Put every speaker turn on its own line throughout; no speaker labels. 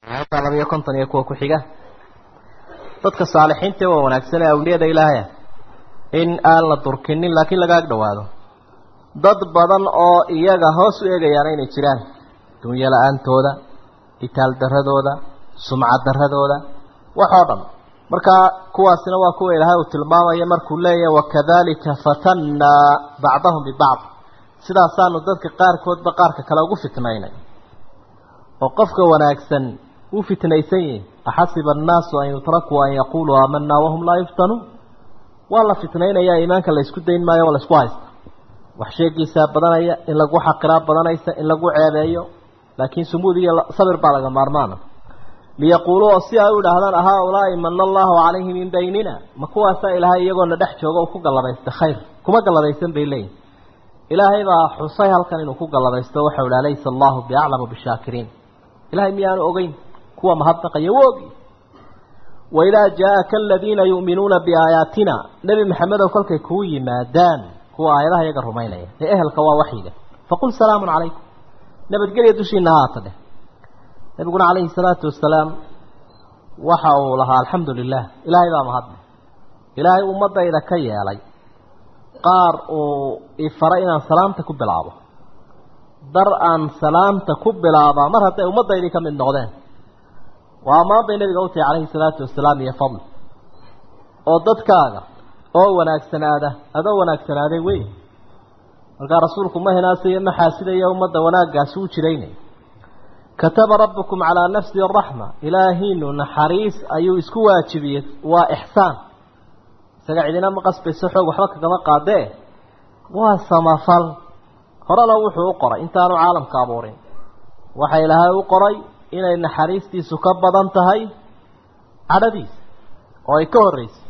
aayadda laba iyo konton iyo kuwa ku xiga dadka saalixiinta waa wanaagsan ee awliyada ilaahaya in aan la durkinin laakiin laga ag dhowaado dad badan oo iyaga hoos u eegayaana inay jiraan dunyo la-aantooda itaal daradooda sumcad daradooda wax oo dhan markaa kuwaasina waa kuwa ilaahay uu tilmaamaya markuu leeyahay wakadalika fatannaa bacdahum bibacd sidaasaanu dadka qaarkoodba qaarka kale ugu fitnaynay oo qofka wanaagsan wuu fitnaysan yihi axasiba annaasu an yutrakuu an yaquluu aamanaa wahum laa yuftanuun waa la fitnaynayaa iimaanka la isku dayn maayo waa la isku haysta wax sheegiisaa badanaya in lagu xaqiraa badanaysa in lagu ceebeeyo laakiin sumuud iyo sabir baa laga maarmaana liyaquuluu oo si ay u idhaahdaan ahaa-ulaa'i mana allahu calayhi min baynina ma kuwaasaa ilaahay iyagoona dhex jooga uu ku gallabaysta khayr kuma gallabaysan bay leeyihin ilaahay baa xusay halkan inuu ku gallabaysto waxau ihi alaysa allahu biaclamu bishaakiriin ilahay miyaanu ogeyn kuwa mahadnaqaya wa ogi waidaa jaa-aka aladiina yu'minuuna biaayaatina nebi maxamedow kolkay kuu yimaadaan kuwa aayadaha iyaga rumaynaya ee ehelka waa waxyiga faqul salaamun calaykum nabadgelya dushiina haata dheh nabiguna calayhi salaatu wasalaam waxa uu lahaa alxamdu lilah ilaahay baa mahadle ilaahay ummadayda ka yeelay qaar uu ifaray inaan salaamta ku bilaabo dar aan salaamta ku bilaabaa mar hadday ummaddaydii ka mid noqdeen waa ammaan bay nabiga u tahay calayhi salaatu wasalaam iyo fadl oo dadkaaga oo wanaagsanaada adoo wanaagsanaaday wey markaa rasuulku ma hinaasaya ma xaasidaya ummadda wanaaggaasi u jiraynay kataba rabbukum calaa nafsi araxma ilaahiinu naxariis ayuu isku waajibiyey waa ixsaan isaga cidina ma qasbayso xoog waxba kagama qaadee waa samafal horena wuxuu u qoray intaanu caalamka abuurin waxa ilaahay u qoray inay naxariistiisu ka badan tahay cadhadiisa oo ay ka horreysay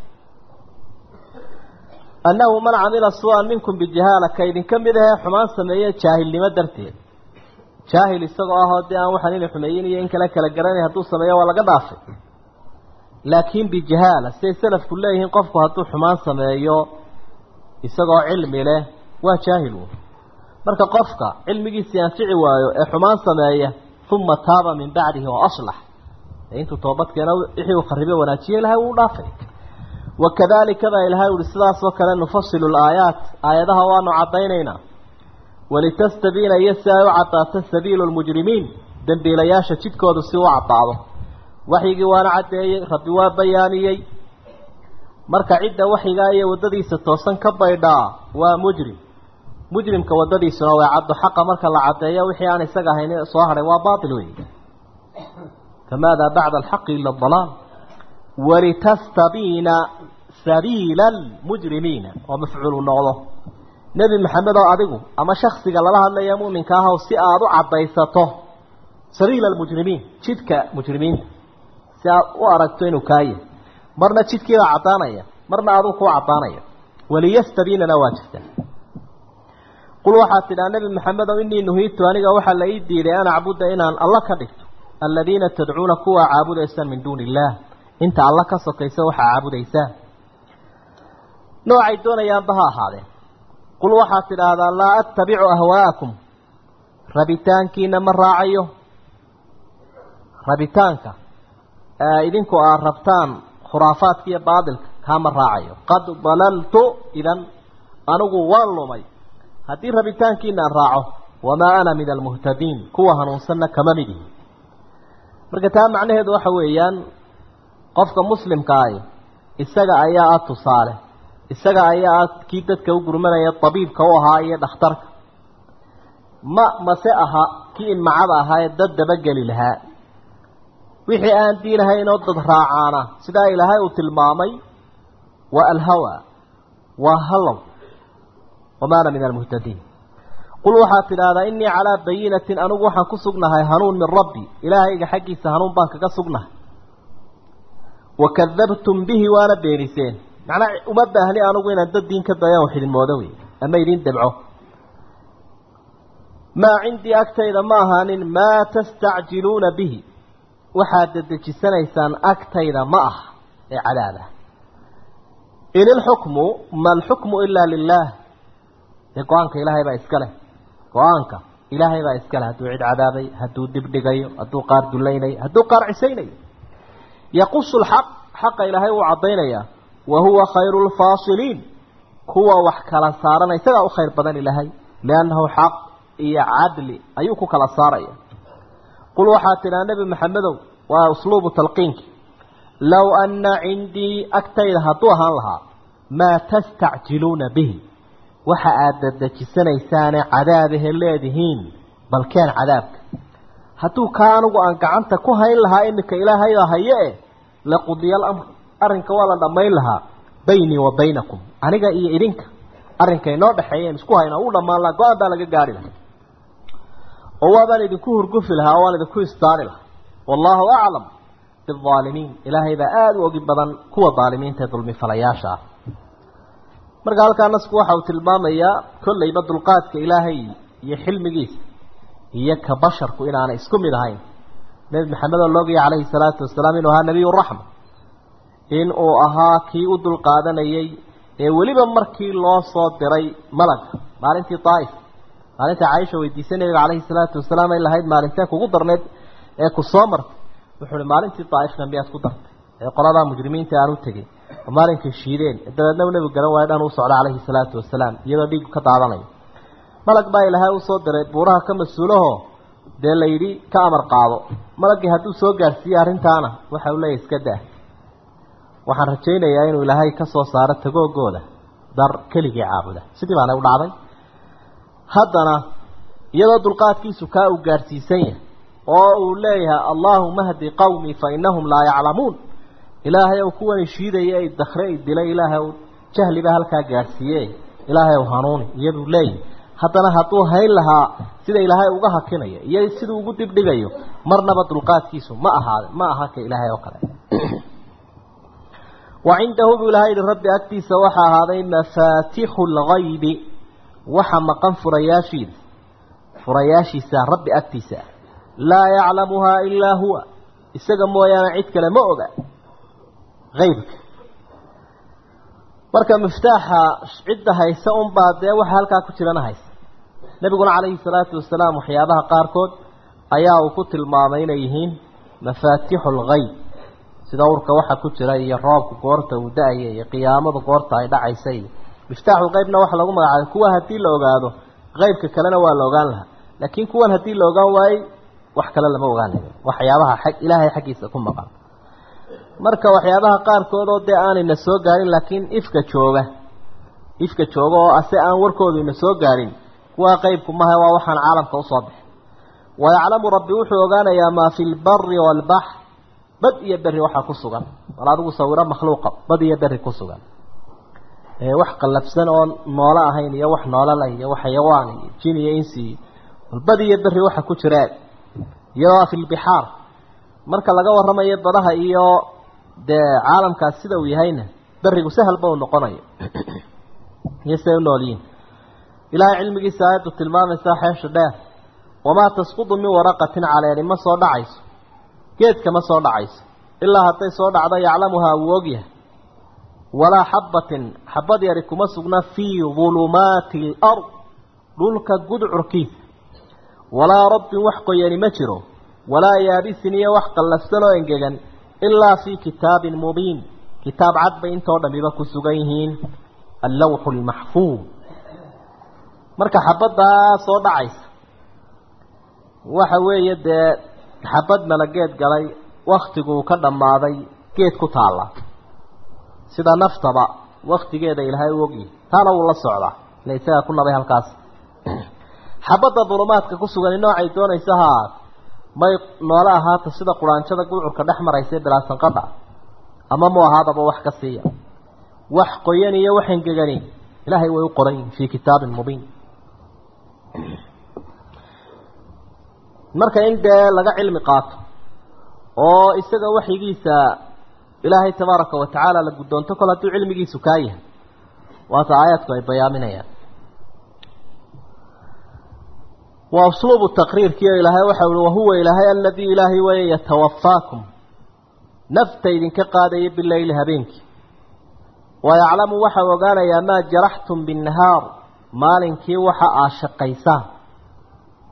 annahu man camila su-an minkum bijahaala ka idinka mid ahee xumaan sameeye jaahilnimo darteed jaahil isagoo ahoo dee aan waxaan inay xumeeyin iyo in kale kala garanay hadduu sameeyo waa laga dhaafay laakiin bijahaala siday salafku leeyihiin qofku hadduu xumaan sameeyo isagoo cilmi leh waa jaahil wy marka qofka cilmigiisii anfici waayo ee xumaan sameeya uma taaba min bacdihi oo aslax ee intuu toobadkeena wixii uu kharibe wanaajiye ilahay wuu dhaafay wakadalika baa ilahay uhi sidaasoo kale nufasilu laayaat aayadaha waanu caddaynaynaa walitastabiina iyo si ay u caddaato sabiilu lmujrimiin dembiilayaasha jidkoodu si u caddaado waxyigii waana caddeeyey rabbi waa bayaaniyey marka cidda waxyigaa iyo waddadiisa toosan ka baydhaa waa mujrim mujrimka waddadiisuna waa caddo xaqa marka la caddeeyo wixii aan isaga ahayn soo hadhay waa baatil wey famaadaa bacda alxaqi ila adalaal walitastabiina sabiila almujrimiina oo mafcuulu noqdo nebi maxamed oo adigu ama shaksiga lala hadlaya mu'minka ahw si aada u caddaysato sabiila almujrimiin jidka mujrimiinta si aad u aragto inuu kaaya marna jidkiibaa caddaanaya marna aduu kuu caddaanaya waliyastabiinana waa jirta qul waxaad tidhaa nebi maxamedow inii nuhiitu aniga waxaa la ii diiday an acbuda inaan alla ka dhigto aladiina tadcuuna kuwaa caabudaysaan min duuni illaah inta alla ka sokaysa waxaa caabudaysaan noocay doonayaanba ha ahaadeen qul waxaad tidhaahdaa laa attabicu ahwaa'akum rabitaankiina ma raacayo rabitaanka idinku aad rabtaan khuraafaadka iyo baadilka kaa ma raacayo qad dalaltu idan anigu waan lumay haddii rabitaankiina aan raaco wamaa ana min almuhtadiin kuwa hanuunsanna kama mid ihi marka taa macnaheedu waxa weeyaan qofka muslimka ahi isaga ayaa ah tusaale isaga ayaa ah kii dadka u gurmanaya tabiibka u ahaa iyo dhakhtarka ma mase aha kii inmacada ahaa ee dad dabageli lahaa wixii aan diinahayn oo dad raacaana sidaa ilaahay uu tilmaamay waa alhawa waa hallow wamaa ana min almuhtadiin qul waxaad tidhaahdaa innii calaa bayinatin anigu waxaan ku sugnahay hanuun min rabbi ilaahayga xaggiisa hanuun baan kaga sugnahay wakadabtum bihi waana beeniseen macnaa uma baahni anigu inaan dad diin ka dayaan wax idin moodo wey ama idin dabco maa cindii agtayda ma ahaanin maa tastacjiluuna bihi waxaad dedejisanaysaan agtayda ma ah ee cadaaba in ilxukmu ma alxukmu ilaa lilaah dee go-aanka ilaahay baa iska leh go-aanka ilaahay baa iskale hadduu cid cadaabay hadduu dibdhigayo hadduu qaar dulaynayo hadduu qaar cisaynayo yaqusu lxaq xaqa ilaahay wuu caddaynayaa wa huwa khayru lfaasiliin kuwa wax kala saarana isagaa u khayr badan ilaahay liannahu xaq iyo cadli ayuu ku kala saaraya qul waxaa tidhaa nebi maxamedow waa usluubu talqiinki low anna cindii agtayda hadduu ahaan lahaa maa tastacjiluuna bihi waxa aada dadejisanaysaane cadaabahe leedihiin balkeen cadaabka hadduu kaa anigu aan gacanta ku hayn lahaa iminka ilaahayda haye e laqudiya alamr arrinka waa la dhammayn lahaa baynii wa baynakum aniga iyo idinka arrinka inoo dhexeeyeen isku hayna uu dhammaan lahaa go-aan baa laga gaari lahaa oo waabaan idinku hurgufi lahaa oo waan idinku istaari lahaa wallaahu aclam biaalimiin ilaahay baa aada u ogi badan kuwa daalimiinta ee dulmifalayaasha ah marka halkaa nasku waxa uu tilmaamayaa kollayba dulqaadka ilaahay iyo xilmigiisa iyo ka basharku inaanay isku mid ahayn nebi maxamed oo loogaya calayhi salaatu wasalaam inuu ahaa nebiyu raxma in uu ahaa kii u dulqaadanayay ee weliba markii loo soo diray malaga maalintii daa'if maalintai caaisha weydiisay nebiga calayhi salaatu wasalaam ay lahayd maalinteen kugu darneed ee ku soo martay wuxuu uhi maalintii daa'ifna miyaad ku dartay ee qoladaa mujrimiinta aan u tegey oo maalinkay shiideen dabeedna u nebigu garan waayo dhan uu socda calayhi salaatu wasalaam iyadoo dhiigu ka daadanayo malag baa ilaahay usoo diray buuraha ka mas-uulaho dee la yidhi ka amar qaado malagii hadduu soo gaarsiiyey arrintaana waxa uu leeyahy iska daa waxaan rajaynayaa inuu ilaahay ka soo saaro tagoogooda dar keligii caabuda sidii baana u dhacday haddana iyadoo dulqaadkiisu kaa uu gaarsiisan yahay oo uu leeyahay allaahuma hdi qawmii fa inahum laa yaclamuun ilaahay ou kuwani shiidaya ay dakre ay dilay ilaahay ou jahliba halkaa gaadhsiiye ilaahay ou hanuuni iyaduu leeyahy haddana hadduu hayn lahaa sida ilaahay uga hakinayo iyo siduu ugu dibdhigayo marnaba dulqaadkiisu ma ahaade ma aha ka ilaahay oo kale wa cindahu buu ilahay yihi rabbi agtiisa waxaa ahaaday mafaatixu lgaybi waxa maqan furayaashiida furayaashiisa rabbi agtiisa laa yaclamuhaa ilaa huwa isaga mooyaane cid kale ma oga aybka marka miftaaxa cidda haysa unbaa dee waxa halkaa ku jirana haysa nebiguna calayhi salaatu wasalaam waxyaabaha qaarkood ayaa uu ku tilmaamay inay yihiin mafaatixu lgayb sida urka waxa ku jira iyo roobka goorta uu da-aya iyo qiyaamada goorta ay dhacaysa iyo miftaaxulqeybna waxa lagu magacaabay kuwa haddii la ogaado qeybka kalena waa la ogaan lahaa laakiin kuwan haddii la ogaan waayey wax kale lama ogaanayo waxyaabaha xag ilaahay xaggiisa ku maqan marka waxyaabaha qaarkood oo dee aanayna soo gaarin laakiin ifka jooga ifka jooga oo ase aan warkoodu ina soo gaarin kuwaa qeybku maha waa waxaan caalamka usoo bixin wayaclamu rabbi wuxuu ogaanayaa maa fi lbari waalbaxr bad iyo berri waxaa ku sugan bal adigu sawiro makhluuqa bad iyo berri ku sugan wax qallabsan oo noolo ahayn iyo wax noolala iyo wax xayawaan iyo jin iyo insi bal bad iyo berri waxa ku jira iyadoo fi lbixaar marka laga warramayo badaha iyo dee caalamkaas sida uu yahayna berigu sahalba uu noqonayo iyo siday u nool yihin ilaahay cilmigiisa aayaddu tilmaamaysaa xeesha dheer wamaa tasqudu min waraqatin caleeni ma soo dhacayso geedka ma soo dhacayso ilaa hadday soo dhacdo yaclamuhaa wuu ogyahay walaa xabbatin xabad yari kuma sugna fii dulumaati alard dhulka gudcurkiisa walaa rabbin wax qoyani ma jiro walaa yaabisin iyo wax qallafsan oo engegan ilaa fii kitaabin mubiin kitaab cad bay intoo dhamiba ku sugan yihiin allawxu lmaxfuud marka xabaddaa soo dhacaysa waxa weeye dee xabad mala geed galay waktiguu ka dhammaaday geed ku taalla sida naftaba waktigeeda ilaahay u ogyahay taana wuu la socdaa ila isagaa ku nabay halkaas xabadda dulumaadka ku sugani noocay doonaysa ha ahaat may noole ahaata sida quraanjada gudcurka dhex maraysa ee bilaasanqadha ama mu ahaadaba wax ka siiya wax qoyan iyo wax engegani ilaahay way u qoran yihin fii kitaabin mubiin marka in dee laga cilmi qaato oo isaga waxyigiisa ilaahay tabaaraka wa tacaala la guddoonto kol hadduu cilmigiisu kaa yahay waata aayaadku ay bayaaminayaan waa usluubu taqriirkiio ilaahay waxa uhi wahuwa ilaahay aladii ilaahay weeye yatawafaakum nafta idinka qaadaya bileyli habeenkii wayaclamu waxau ogaanayaa maa jaraxtum binnahaar maalinkii waxa aa shaqaysaan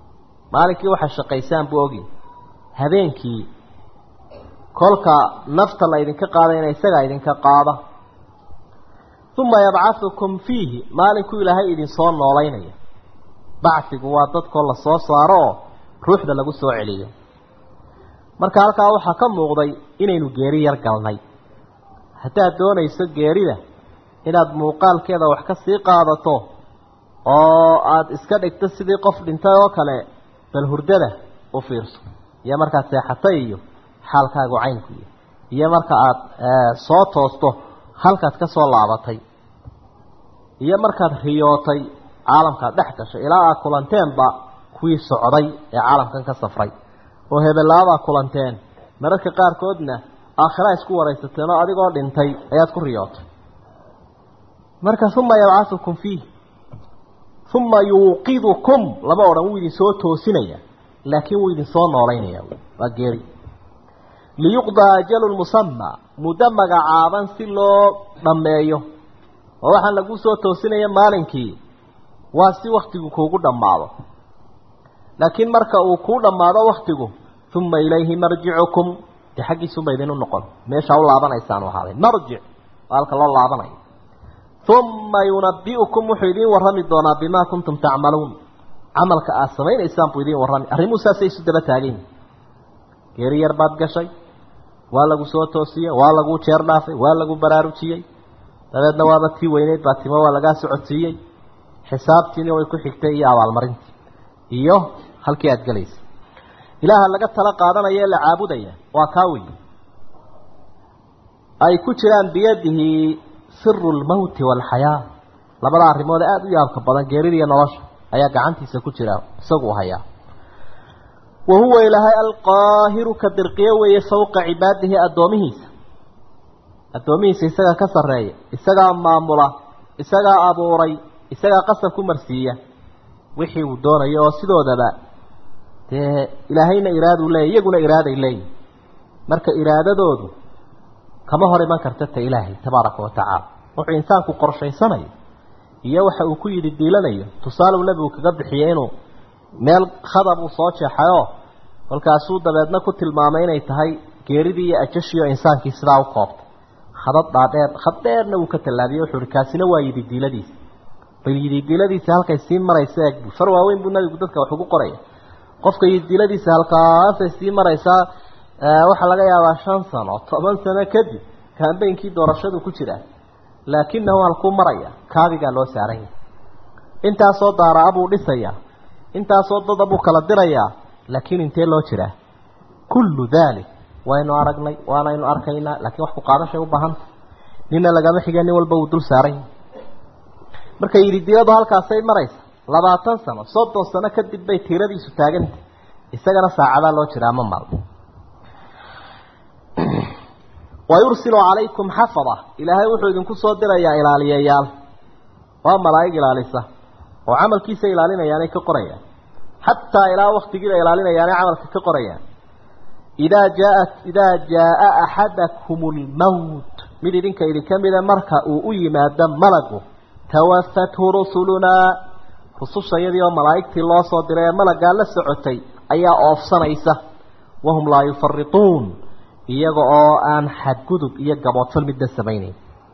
maalinkii waxaa shaqaysaan buu ogi habeenkii kolka nafta la idinka qaadayna isagaa idinka qaada uma yabcahukum fiihi maalinkuu ilaahay idinsoo noolaynaya bacfigu waa dadkoo la soo saaro oo ruuxda lagu soo celiyo marka halkaa waxaa ka muuqday inaynu geeri yar galnay haddaad doonayso geerida inaad muuqaalkeeda wax ka sii qaadato oo aada iska dhigto sidii qof dhintay oo kale bal hurdada u fiirso iyo markaad seexatay iyo xaalkaagu caynku iyo iyo marka aada soo toosto halkaad ka soo laabatay iyo markaad riyootay caalamkaad dhex gashay ilaa aad kulanteenba kuwii socday ee caalamkan ka safray oo hebelaabaad kulanteen mararka qaarkoodna aakhira isku waraysateen oo adigoo dhintay ayaad ku riyootay marka uma yabcahukum fiih uma yuuqidukum lama odhan wuu idin soo toosinaya laakiin wuu idin soo noolaynaya waa geeri liyuqdaa ajalun musamaa muddo magacaaban si loo dhammeeyo oo waxaan lagu soo toosinaya maalinkii waa si waktigu kuugu dhammaado laakiin marka uu kuu dhammaado waktigu uma ilayhi marjicukum dee xaggiisuba idinu noqon meeshaa u laabanaysaan ahaaday marjic waa halka loo laabanayo uma yunabi'ukum wuxuu idiin warrami doonaa bimaa kuntum tacmaluun camalka aad samaynaysaan buu idiin warrami arrimuhu saasay isu daba taagayn geeri yar baad gashay waa lagu soo toosiyey waa laguu jeer dhaafay waa lagu baraarujiyey dabeedna waaba tii weyneyd baa timo waa lagaa socodsiiyey xisaabtiina way ku xigtay iyo abaalmarintii iyo halkii aada gelaysay ilaaha laga tala qaadanaya ee la caabudaya waa kaa wey ay ku jiraan biyadihi siru lmowti waalxayaa labada arrimood aada u yaabka badan geerida iyo nolosha ayaa gacantiisa ku jira isagu hayaa wa huwa ilaahay alqaahiru ka dirqiyo weeye fawqa cibaadihi addoomihiisa addoomihiisa isagaa ka sarreeya isagaa maamula isagaa abuuray isagaa qasab ku marsiiya wixii uu doonayo oo sidoodaba dee ilaahayna iraaduu leeyay iyaguna iraaday leeyihin marka iraadadoodu kama hor iman karta ta ilaahay tabaaraka wa tacaala wuxuu insaanku qorshaysanayo iyo waxa uu ku yidhi diilanayo tusaaleu nebigu kaga bixiyey inuu meel khadab uu soo jeexayoo kolkaasuu dabeedna ku tilmaamay inay tahay geeridii iyo ajashiioo insaankii sidaa u koobtay khadad dhaadheer khad dheerna wuu ka tallaabiyey wuxuu ihi kaasina waa yididiiladiisa bal yididiiladiisa halkay sii maraysa eeg bu far waaweyn buu nabigu dadka wax ugu qoraya qofka yididiiladiisa halkaasay sii maraysaa waxaa laga yaabaa shan sano toban sano kadib kaambeynkii doorashadu ku jiraa laakinahu halkuu maraya kaabigaa loo saaran yahay intaasoo daaraa buu dhisayaa intaasoo dada buu kala dirayaa laakiin intee loo jiraa kullu dalik waynu aragnay waanaynu arkaynaa laakiin wax ku qaadashay u baahanta nina lagama xige nin walba uu dul saaran yahay marka yididiiladu halkaasay maraysa labaatan sano soddon sano kadib bay tiiradiisu taagantay isagana saacadaa loo jiraa ma maalmo wayursilu calaykum xafada ilaahay wuxuu idinku soo dirayaa ilaaliyayaal waa malaa'ig ilaalisa oo camalkiisa ilaalinayaanay ka qorayaan xataa ilaa waktigiiba ilaalinayaanay camalka ka qorayaan idaa jaaat idaa jaa-a axadakum lmowt mid idinka idinka mida marka uu u yimaado malagu tawafathu rusulunaa rusushayadii oo malaa'igtii loo soo diray ee malaggaa la socotay ayaa oofsanaysa wahum laa yufarituun iyaga oo aan xadgudub iyo gaboodfal midna samaynayn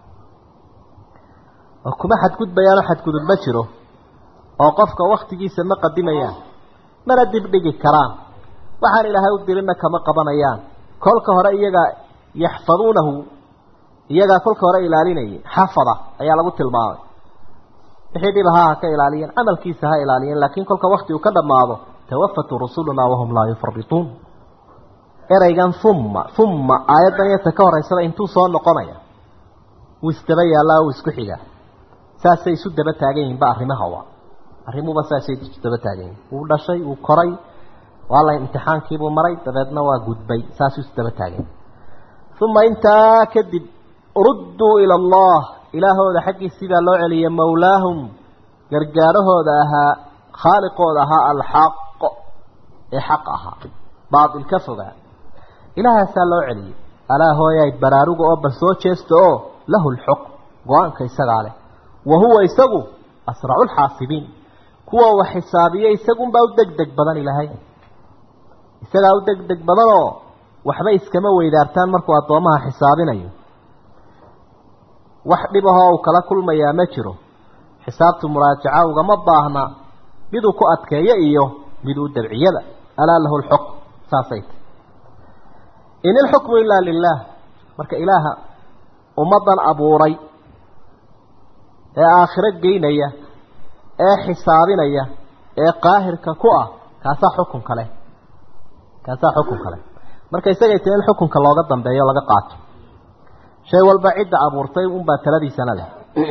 oo kuma xadgudbayaano xadgudub ma jiro oo qofka waktigiisa ma qadimayaan mana dibdhigi karaan waxaan ilaahay u dirinna kama qabanayaan kolka hore iyaga yaxfaduunahu iyagaa kolka hore ilaalinayay xafada ayaa lagu tilmaamay wixii dhib ahaa ha ka ilaaliyeen camalkiisa ha ilaaliyeen laakiin kolka wakti uu ka dhammaado tawafatu rusulunaa wahum laa yufarituun ereygan humma humma aayaddan iyo ta ka horeysada intuu soo noqonaya wuu isdaba yaallaa wuu isku xigaa saasay isu daba taagan yihinba arrimahawa arrimuhuba saasay isu daba taagan yihin wuu dhashay wuu koray waa la imtixaankiibuu maray dabeedna waa gudbay saasuu isu daba taagan yahi uma intaa kadib rudduu ila allah ilaahooda xaggii sidaa loo celiyay mawlaahum gargaarahooda ahaa khaaliqooda ahaa alxaq ee xaq ahaa baatil ka fogaa ilaahaasaa loo celiyey alaa hooyaay baraaruga oo bal soo jeesta oo lahu lxukm go-aanka isagaa leh wa huwa isagu asracu lxaasibiin kuwa wax xisaabiya isagunbaa u deg deg badan ilaahay isagaa u deg deg badanoo waxba iskama weydaartaan markuu addoomaha xisaabinayo wax dhibahoo uu kala kulmayaa ma jiro xisaabtu muraajaca ugama baahna miduu ku adkeeyo iyo miduu dabciyada alaa lahu lxukm saasay ta in ilxukmu ilaa lilaah marka ilaaha ummaddan abuuray ee aakhiro geynaya ee xisaabinaya ee qaahirka ku ah kaasaa xukun kale kaasaa xukun kale marka isagay tahi in xukunka looga dambeeyo laga qaato shay walba cidda abuurtay unbaa taladiisana leh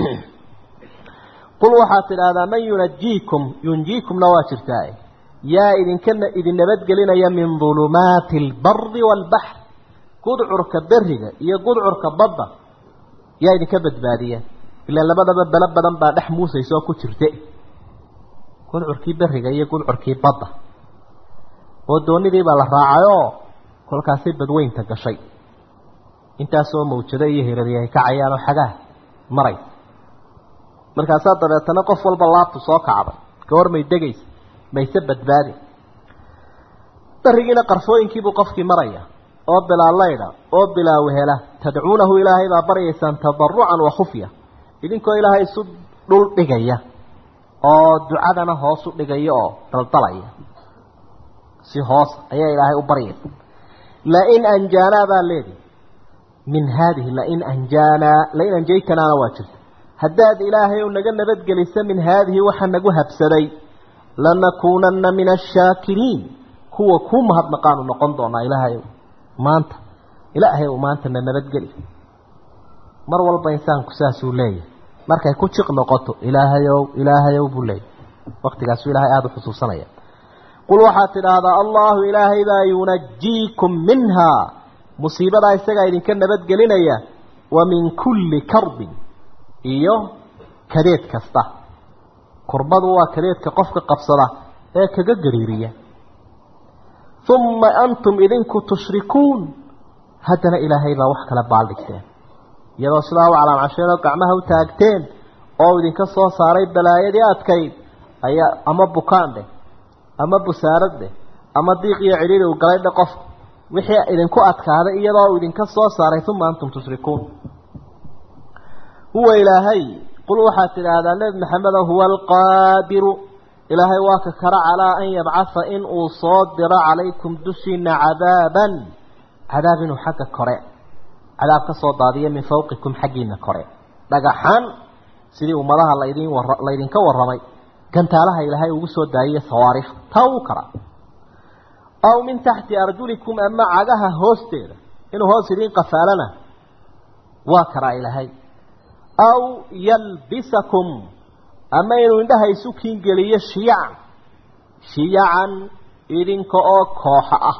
qul waxaad tidhaahdaa man yunajiikum yunjiikumna waa jirtaa yaa idinka idin nabadgelinaya min dulumaati albari waalbaxr gudcurka beriga iyo gudcurka badda yaa idinka badbaadiya ilaan labadaba belo badan baa dhex muusaysa oo ku jirte gudcurkii beriga iyo gudcurkii badda oo doonidii baa la raacayoo kolkaasay badweynta gashay intaasoo mawjado iyo hirari ay kacayaan oo xagaa maray markaasaa dabeetana qof walba laabtu soo kacday gawar may degaysa mayse badbaadi berigiina qarfooyinkiibuu qofkii maraya oo bilaa laydha oo bilaa wehela tadcuunahu ilaahay baa baryaysaan tadarucan wa khufya idinkoo ilaahay isu dhul dhigaya oo ducadana hoos u dhigaya oo daldalaya si hoos ayaa ilaahay u baryaysa lain anjaanaa baa leedi min haadihi lain anjaanaa lain anjaytanaana waa jirta haddaad ilaahay u naga nabadgelisa min haadihi waxa nagu habsaday lanakuunanna min ashaakiriin kuwa kuu mahadnaqaanu noqon doonaa ilaahay maanta ilaahay u maantana nabadgeli mar walba insaanku saasuu leeyahay markay ku jiq noqoto ilaahayow ilaahayow buu leeyahay waqtigaasuu ilaahay aada u xusuusanaya qul waxaad tidhaahdaa allahu ilaahay baa yunajiikum minhaa musiibadaa isagaa idinka nabadgelinaya wa min kulli karbin iyo kadeed kasta kurbadu waa kadeedka qofka qabsada ee kaga gariiriya uma antum idinku tushrikuun haddana ilaahay baa wax kala baaldhigteen iyadoo sidaa u calaamcasheen oo gacmaha u taagteen oo idinka soo saaray balaayadii adkayd ayaa ama bukaan dheh ama busaarad dheh ama diiq iyo cidhiiri u galay dhe qofka wixii idinku adkaaday iyadoo uu idinka soo saaray uma antum tushrikuun huwa ilaahay qul waxaad tidhaahdaa nebi maxamedo huwa alqaadiru ilaahay waa ka kara calaa an yabcatha in uu soo diro calaykum dushiina cadaaban cadaab inuu xagga kore cadaab ka soo daadiya min fawqikum xaggiina kore dhagaxaan sidii ummadaha laydin wara laydinka warramay gantaalaha ilaahay ugu soo daayiyey sawaariikh taa uu karaa aw min taxti arjulikum ama cagaha hoosteeda inuu hoos idiin qafaalana waa karaa ilaahay aw yalbisakum ama inuu indhaha isu kiingeliyo shiyacan shiyacan idinka oo kooxa ah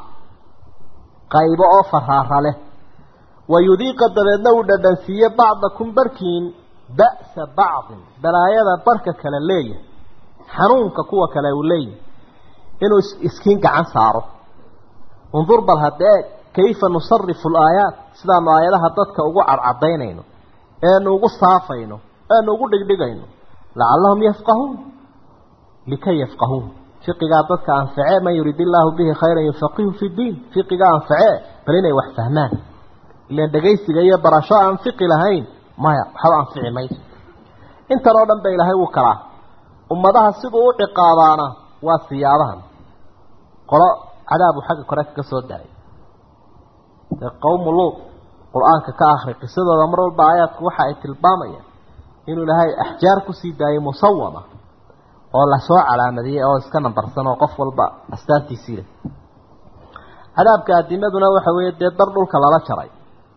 qaybo oo faraara leh wayudiiqa dabeedna uu dhadhansiiye bacdakum barkiin ba'sa bacdin balaayada barka kale leeyahay xanuunka kuwa kale uu leeyahay inuu iskiin gacan saaro undur bal haddee kayfa nusarifu alaayaat sidaanu aayadaha dadka ugu cadcadaynayno eenu ugu saafayno eenu ugu dhigdhigayno lacallahum yafqahuun likay yafqahuun fiqigaa dadka anfacee man yurid illaahu bihi khayran yufaqihu fi ddiin fiqigaa anfacee bal inay wax fahmaan ilaan dhegaysiga iyo barasho aan fiqi lahayn maya waxba anfici mayso intan oo dhan ba ilaahay wuu kalaa ummadaha siduu u ciqaabaana waa siyaabahan qolo cadaabu xagga kore kaga soo daray dee qowmu luud qur-aanka ka akri qisadooda mar walba aayaadku waxa ay tilmaamayaan inuu ilaahay axjaar kusii daayay musawama oo lasoo calaamadiyey oo iska nambarsan oo qof walba astaantiisii leh cadaabka adimaduna waxa weeye dee dar dhulka lala jaray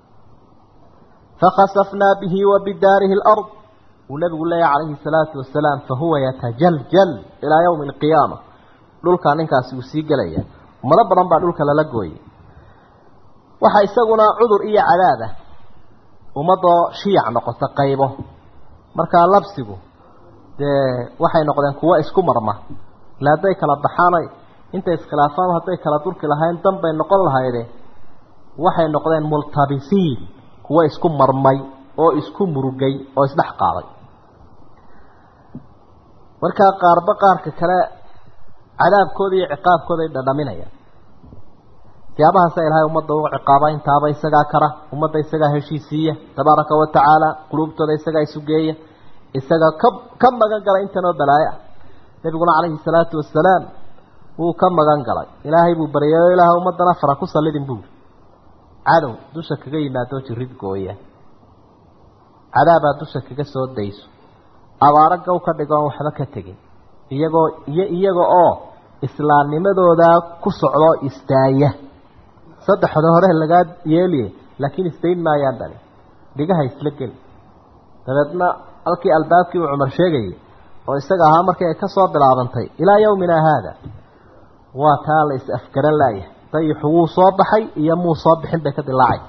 fakhasafnaa bihi wa bidaarihi alard uu nabigu leeyahy calayhi salaatu wasalaam fahuwa yatajaljal ilaa yawmi alqiyaama dhulkaa ninkaasi uu sii gelaya ummado badan baa dhulka lala gooyay waxaa isaguna cudur iyo cadaabah ummadoo shiyac noqota qaybo markaa labsigu dee waxay noqdeen kuwo isku marma ila hadday kala baxaanay intay iskhilaafaan hadday kala durki lahayn dan bay noqon lahayde waxay noqdeen multabisiin kuwo isku marmay oo isku murugay oo isdhex qaaday markaa qaarba qaarka kale cadaabkooda iyo ciqaabkooda ay dhadhaminayaan siyaabahaasa ilaahay ummadda uga ciqaaba intaaba isagaa kara ummadda isagaa heshiisiiya tabaaraka wa tacaala quluubtooda isagaa isugeeya isagaa ka ka magan galay intanoo balaayo ah nebiguna calayhi salaatu wasalaam wuu ka magan galay ilaahay buu baryayo ilaah ummaddana fara ku sallidin buuri cadow dusha kaga yimaadoo jirid gooya cadaabaa dusha kaga soo dayso abaaro gow ka dhigoon waxba ka tegin iyagoo iyo iyaga oo islaamnimadoodaa ku socdoo istaaya saddexda hore lagaa yeeliye laakiin istayn maayaan dhali dhigaha isla geli dabeedna halkii albaabkii uu cumar sheegayay oo isaga ahaa markii ay ka soo bilaabantay ilaa yawmina haada waa taa la is afgaran laayahay dayixu wuu soo baxay iyo muu soo bixin bay ka dilaacay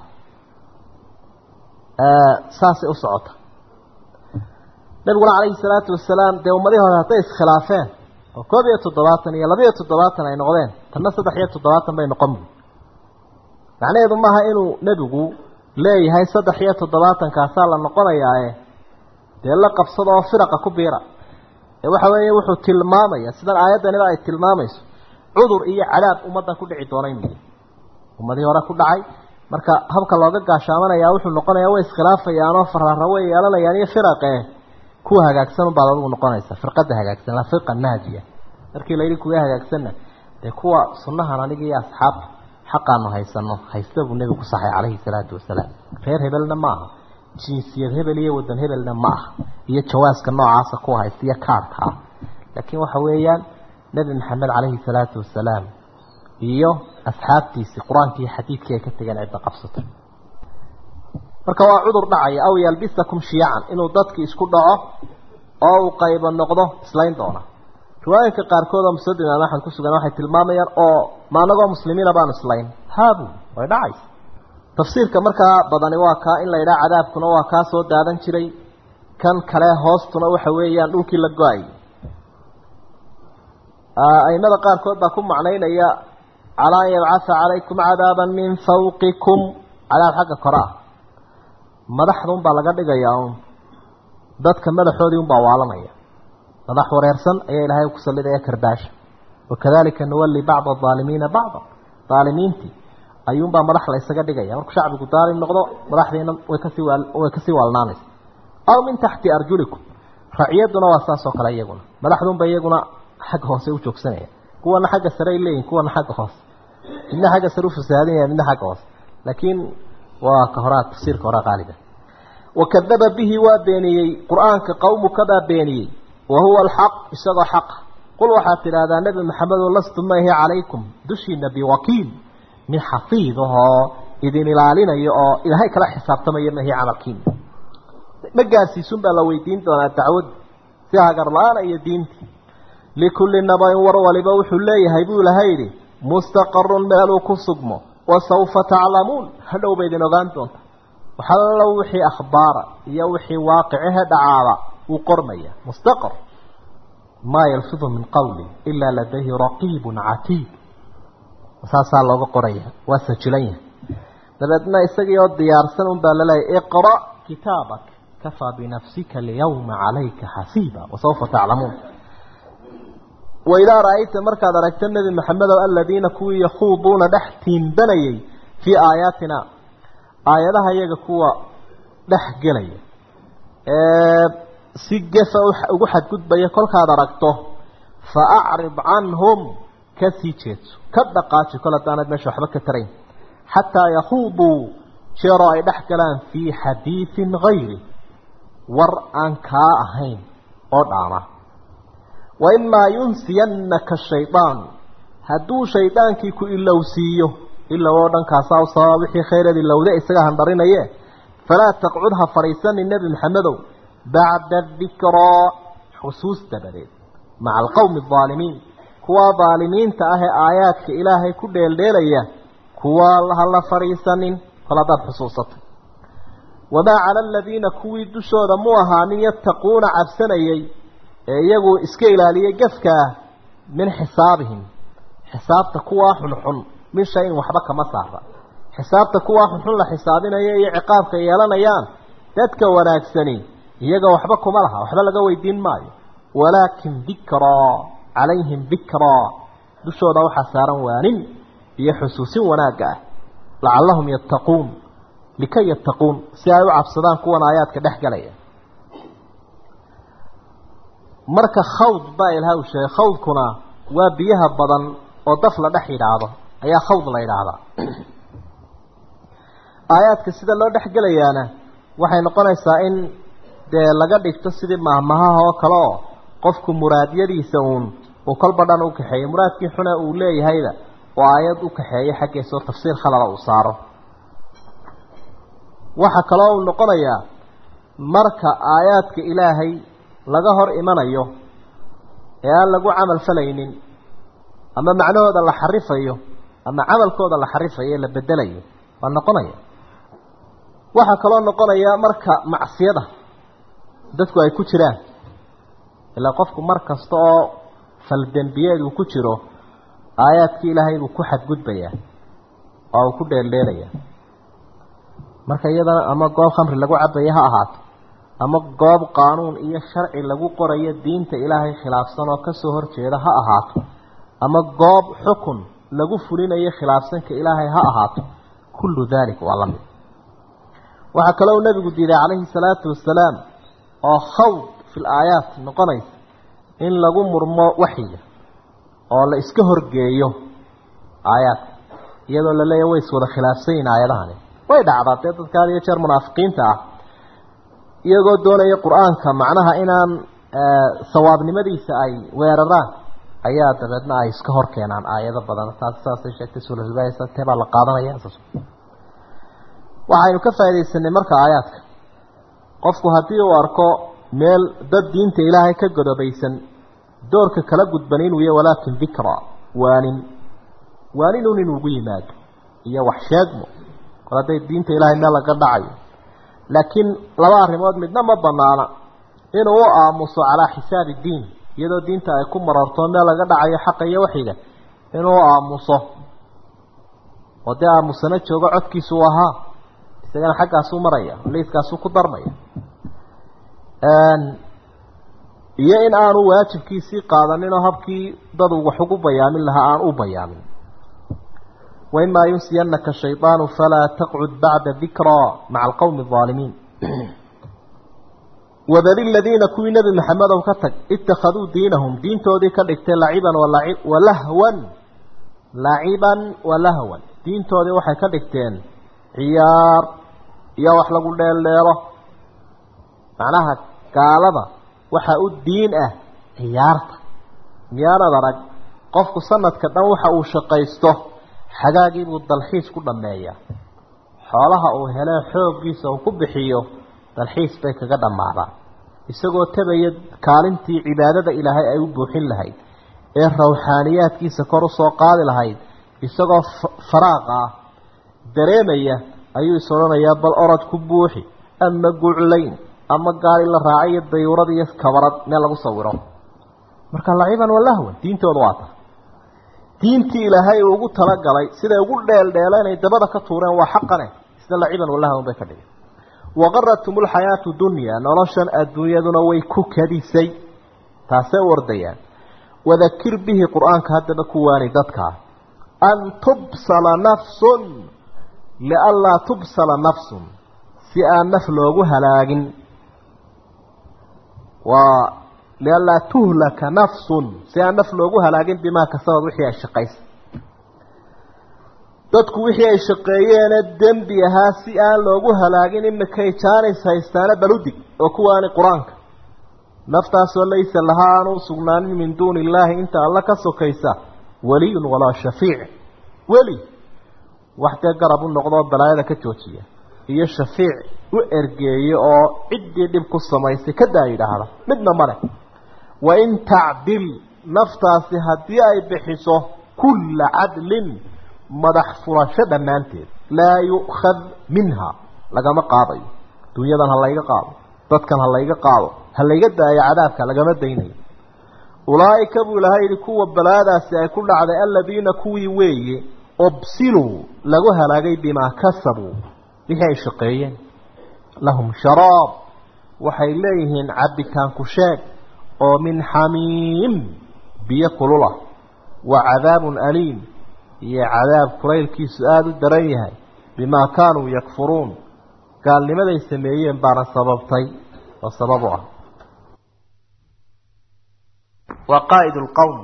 saasay u socota nabiguna calayhi salaatu wasalaam dee ummadihii hore hadday iskhilaafeen oo koob iyo toddobaatan iyo labiiyo toddobaatan ay noqdeen tanna saddex iyo toddobaatan bay noqon bu macnaheedu maaha inuu nebigu leeyahay saddex iyo toddobaatankaasaa la noqonayaae dee la qabsada oo firaqa ku biira ee waxa weeye wuxuu tilmaamaya sidan aayaddaniba ay tilmaamayso cudur iyo cadaab ummaddan ku dhici doona inu ummadihii hore ku dhacay marka habka looga gaashaamanayaa wuxuu noqonayaa way iskhilaafayaanoo faraara way yeelanayaan iyo firaqe kuwa hagaagsan unbaad adigu noqonaysa firqada hagaagsan la firqa naajiya markii la yidhi kuwa hagaagsanna dee kuwa sunnahan aniga iyo asxaabta xaqaanu haysano haysta buu nebigu ku saxay calayhi salaatu wasalaam reer hebelna ma aha jinsiyad hebel iyo wadan hebelna ma aha iyo jawaaska noocaasa kuwa haysta iyo kaarka ah laakiin waxa weeyaan nebi maxamed calayhi salaatu wasalaam iyo asxaabtiisii qur-aankii iyo xadiidkii ay ka tegeen cidda qabsatay marka waa cudur dhacaya aw yalbisakum shiyacan inuu dadki isku dhaco oo uu qaybo noqdo islayn doona riwaayinka qaarkood oo musnad imaam axmed ku sugan waxay tilmaamayaan oo ma anagoo muslimiina baanu islayn haabu way dhacaysa tafsiirka markaa badani waa kaa in la yidhaha cadaabkuna waa kaa soo daadan jiray kan kale hoostuna waxa weeyaan dhulkii la go-ay aimada qaarkood baa ku macnaynaya calaa an yabcatha calaykum cadaaban min fawqikum cadaab xagga kore ah madaxda unbaa laga dhigayaa un dadka madaxoodii unbaa waalanaya madax wareersan ayaa ilaahay ku sallidaya kardaasha wakadalika nuwalli bacda aalimiina bacda aalimiintii ayuunbaa madax la ysaga dhigaya markuu shacbigu daalim noqdo madaxdiina way kasii way kasii waalnaanaysa aw min taxti arjulikum raciyaduna waa saas oo kale iyaguna madaxdunba iyaguna xagga hoose u joogsanaya kuwana xagga sare ay leeyihin kuwana xagga hoose midna xagga sare u fasaadinaya midna xagga hoose laakiin waa ka horaa tafsiirka horaa qaaliga wakadaba bihi waa beeniyey qur-aanka qawmuka baa beeniyey wa huwa alxaq isagoo xaqa qul waxaad tidhaahdaa nebi maxamedow lastu maahi calaykum dushiina biwakiil mid xafiid ahoo idin ilaalinayo oo ilaahay kala xisaabtamaya mahi camalkiina ma gaarsiisun baa la weydiin doonaa dacwad si hagar la-aana iyo diintii likulli nabain war waliba wuxuu leeyahay buu ilahay yidhi mustaqarun meeluu ku sugmo wasawfa taclamuun hadhow ba idin ogaan doonta waxallo wixii akhbaara iyo wixii waaqicehe dhacaaba wuu qormaya mustaqar maa yalfidu min qawlin ilaa ladayhi raqiibun catiid saasaa looga qoraya waa sajilan yahay dabeedna isagii oo diyaarsan un baa laleeyahy iqra kitaabak kafaa binafsika alyawma calayka xasiiba wasawfa taclamuun waidaa ra-ayta markaad aragta nebi maxamedow aladiina kuwii yakhuuduuna dhex tiimbanayay fii aayaatina aayadaha iyaga kuwa dhex gelaya ee si gefa ugu xadgudbaya kolkaad aragto fa acrid canhum ka sii jeedso ka dhaqaaji kol haddaanad meesha waxba ka tarayn xataa yakhuuduu jeeroo ay dhex galaan fii xadiidin hayri war aan kaa ahayn oo dhaama wa imaa yunsiyannaka shaydaan hadduu shaydaankii ku ilowsiiyo ilow oo dhankaasaa u sababa wixii khayreed ilowde isaga handharinaye falaa taqcud ha fadhiisanin nebi maxamedow bacda dikraa xusuus dabadeed maca alqowmi aldaalimiin kuwa daalimiinta ah ee aayaadka ilaahay ku dheeldheelaya kuwa ha la fadhiisanin kol haddaad xusuusatay wamaa cala aladiina kuwii dushooda mu ahaanin yattaquuna cabsanayay ee iyagu iska ilaaliyay gefka ah min xisaabihim xisaabta kuwaa xunxun min shayin waxba kama saara xisaabta kuwaa xunxun la xisaabinaya iyo ciqaabka yeelanayaan dadka wanaagsani iyaga waxba kuma laha waxba laga weydiin maayo walaakin dikraa calayhim dikraa dushooda waxaa saaran waanin iyo xusuusin wanaagga ah lacallahum yattaquun likay yattaquun si ay u cabsadaan kuwan aayaadka dhex galaya marka khawd baa ilaha uu sheegay khawdkuna waa biyaha badan oo daf la dhex yidhaahdo ayaa khawd la yidhaahdaa aayaadka sida loo dhex gelayaana waxay noqonaysaa in dee laga dhigto sidii mahmahaha oo kale oo qofku muraadyadiisa uun uu kolba dhan u kaxeeyo muraadkii xuna uu leeyahayda oo aayad u kaxeeyo xaggiisa oo tafsiir khalada uu saaro waxaa kaloo uu noqonayaa marka aayaadka ilaahay laga hor imanayo ee aan lagu camal falaynin ama macnahooda la xarifayo ama camalkooda la xarifayo ee la bedelayo waa noqonaya waxaa kaloo noqonaya marka macsiyada dadku ay ku jiraan ilaa qofku mar kasta oo faldembiyeed uu ku jiro aayaadkii ilaahay buu ku xadgudbayaa oo uu ku dheeldheelayaa marka iyadana ama goob khamri lagu cabaya ha ahaato ama goob qaanuun iyo sharci lagu qorayo diinta ilaahay khilaafsan oo kasoo horjeeda ha ahaato ama goob xukun lagu fulinayo khilaafsanka ilaahay ha ahaato kullu dalik waa la mid waxaa kaloo nebigu diiday calayhi salaatu wasalaam oo khawd fi laayaat noqonaysa in lagu murmo waxyiga oo la iska horgeeyo aayaadka iyadoo la leeyahy way iswada khilaafsan yihin aayadahani way dhacdaa dee dadka had iyo jeer munaafiqiinta ah iyagoo doonaya qur-aanka macnaha inaan sawaabnimadiisa ay weeraraan ayaa dabeedna ay iska hor keenaan aayado badan taas saasay sheegtay sulhubaysa tee baa la qaadanaya waxaynu ka faaidaysanay marka aayaadka qofku haddii uu arko meel dad diinta ilaahay ka godobaysan doorka kala gudban inuu yahy walaakin dikra waanin waaninun inuugu yimaado iyo wax sheegmo kor hadday diinta ilaahay meel laga dhacayo laakiin laba arrimood midna ma banaana inuu u aamuso calaa xisaabi diin iyadoo diinta ay ku mararto meel laga dhacayo xaqa iyo waxiga inuu u aamuso oo dee aamusana joogo codkiisu u ahaa isagana xaggaasuu maraya liiskaasuu ku darmaya iyo in aanu waajibkiisii qaadanin oo habkii dad wax ugu bayaamin lahaa aan u bayaamin waimaa yunsiyanaka shayطaanu falaa taqcud bacda dikraa maca alqowmi الظaalimiin wadali ladiina kuwii nebi maxamedow ka tag ittakhaduu diinahum diintoodii ka dhigtay laciban walahwan laciban walahwan diintoodii waxay ka dhigteen ciyaar iyo wax lagu dheeldheelo macnaha gaalada waxaa u diin ah ciyaarta miyaanad arag qofku sanadka dhan waxa uu shaqaysto xagaagiibuu dalxiis ku dhammeeyaa xoolaha uu helee xooggiisa uu ku bixiyo dalxiis bay kaga dhammaadaan isagoo tabaya kaalintii cibaadada ilaahay ay u buuxin lahayd ee rawxaaniyaadkiisa kor u soo qaadi lahayd isagoo faraaqa ah dareemaya ayuu is odhanayaa bal orod ku buuxi ama guclayn ama gaari la raacay iyo dayuurad iyo kabarad meel lagu sawiro marka laciban walahwan diintooda waa ta diintii ilaahay uu ugu talagalay siday ugu dheeldheela inay dabada ka tuureen waa xaqane sida laciban walahwan bay ka dhigeen waqaratum lxayaatu dunya noloshan adduunyaduna way ku kadisay taasay u ordayaan wadakir bihi qur-aanka haddaba ku waani dadkaa an tubsala nafsun lianlaa tubsala nafsun si aan naf loogu halaagin waa lianlaa tuhlaka nafsun si aan naf loogu halaagin bimaa kasabad wixii ay shaqaysay dadku wixii ay shaqeeyeene dembi ahaa si aan loogu halaagin imikay jaanis haystaana baludig oo kuwaani qur-aanka naftaasoo laysa lahaa aan u sugnaanin min duuni illaahi inta alla ka sokaysa weliyun walaa shafiic weli wax dee garab u noqdoo balaayada ka joojiya iyo shafiic u ergeeye oo ciddii dhib ku samaysay kadaa yidhaahda midna male wain tacdil naftaasi haddii ay bixiso kulla cadlin madax furasho dhammaanteed laa yu'khad minha lagama qaadayo dunyadan ha layga qaado dadkan ha layga qaado ha layga daayo cadaabka lagama daynayo ulaa'ika buu ilahay yihi kuwa balaadaasi ay ku dhacday aladiina kuwii weeye ubsiluu lagu halaagay bimaa kasabuu wixii ay shaqeeyeen lahum sharaab waxay leeyihiin cabitaanku sheeg oo min xamiim biyo kulula wa cadaabun aliim iyo cadaab kulaylkiisu aada u daran yahay bimaa kaanuu yakfuruun gaalnimaday sameeyeen baana sababtay oo sabab u ah waa qaa'id lqowm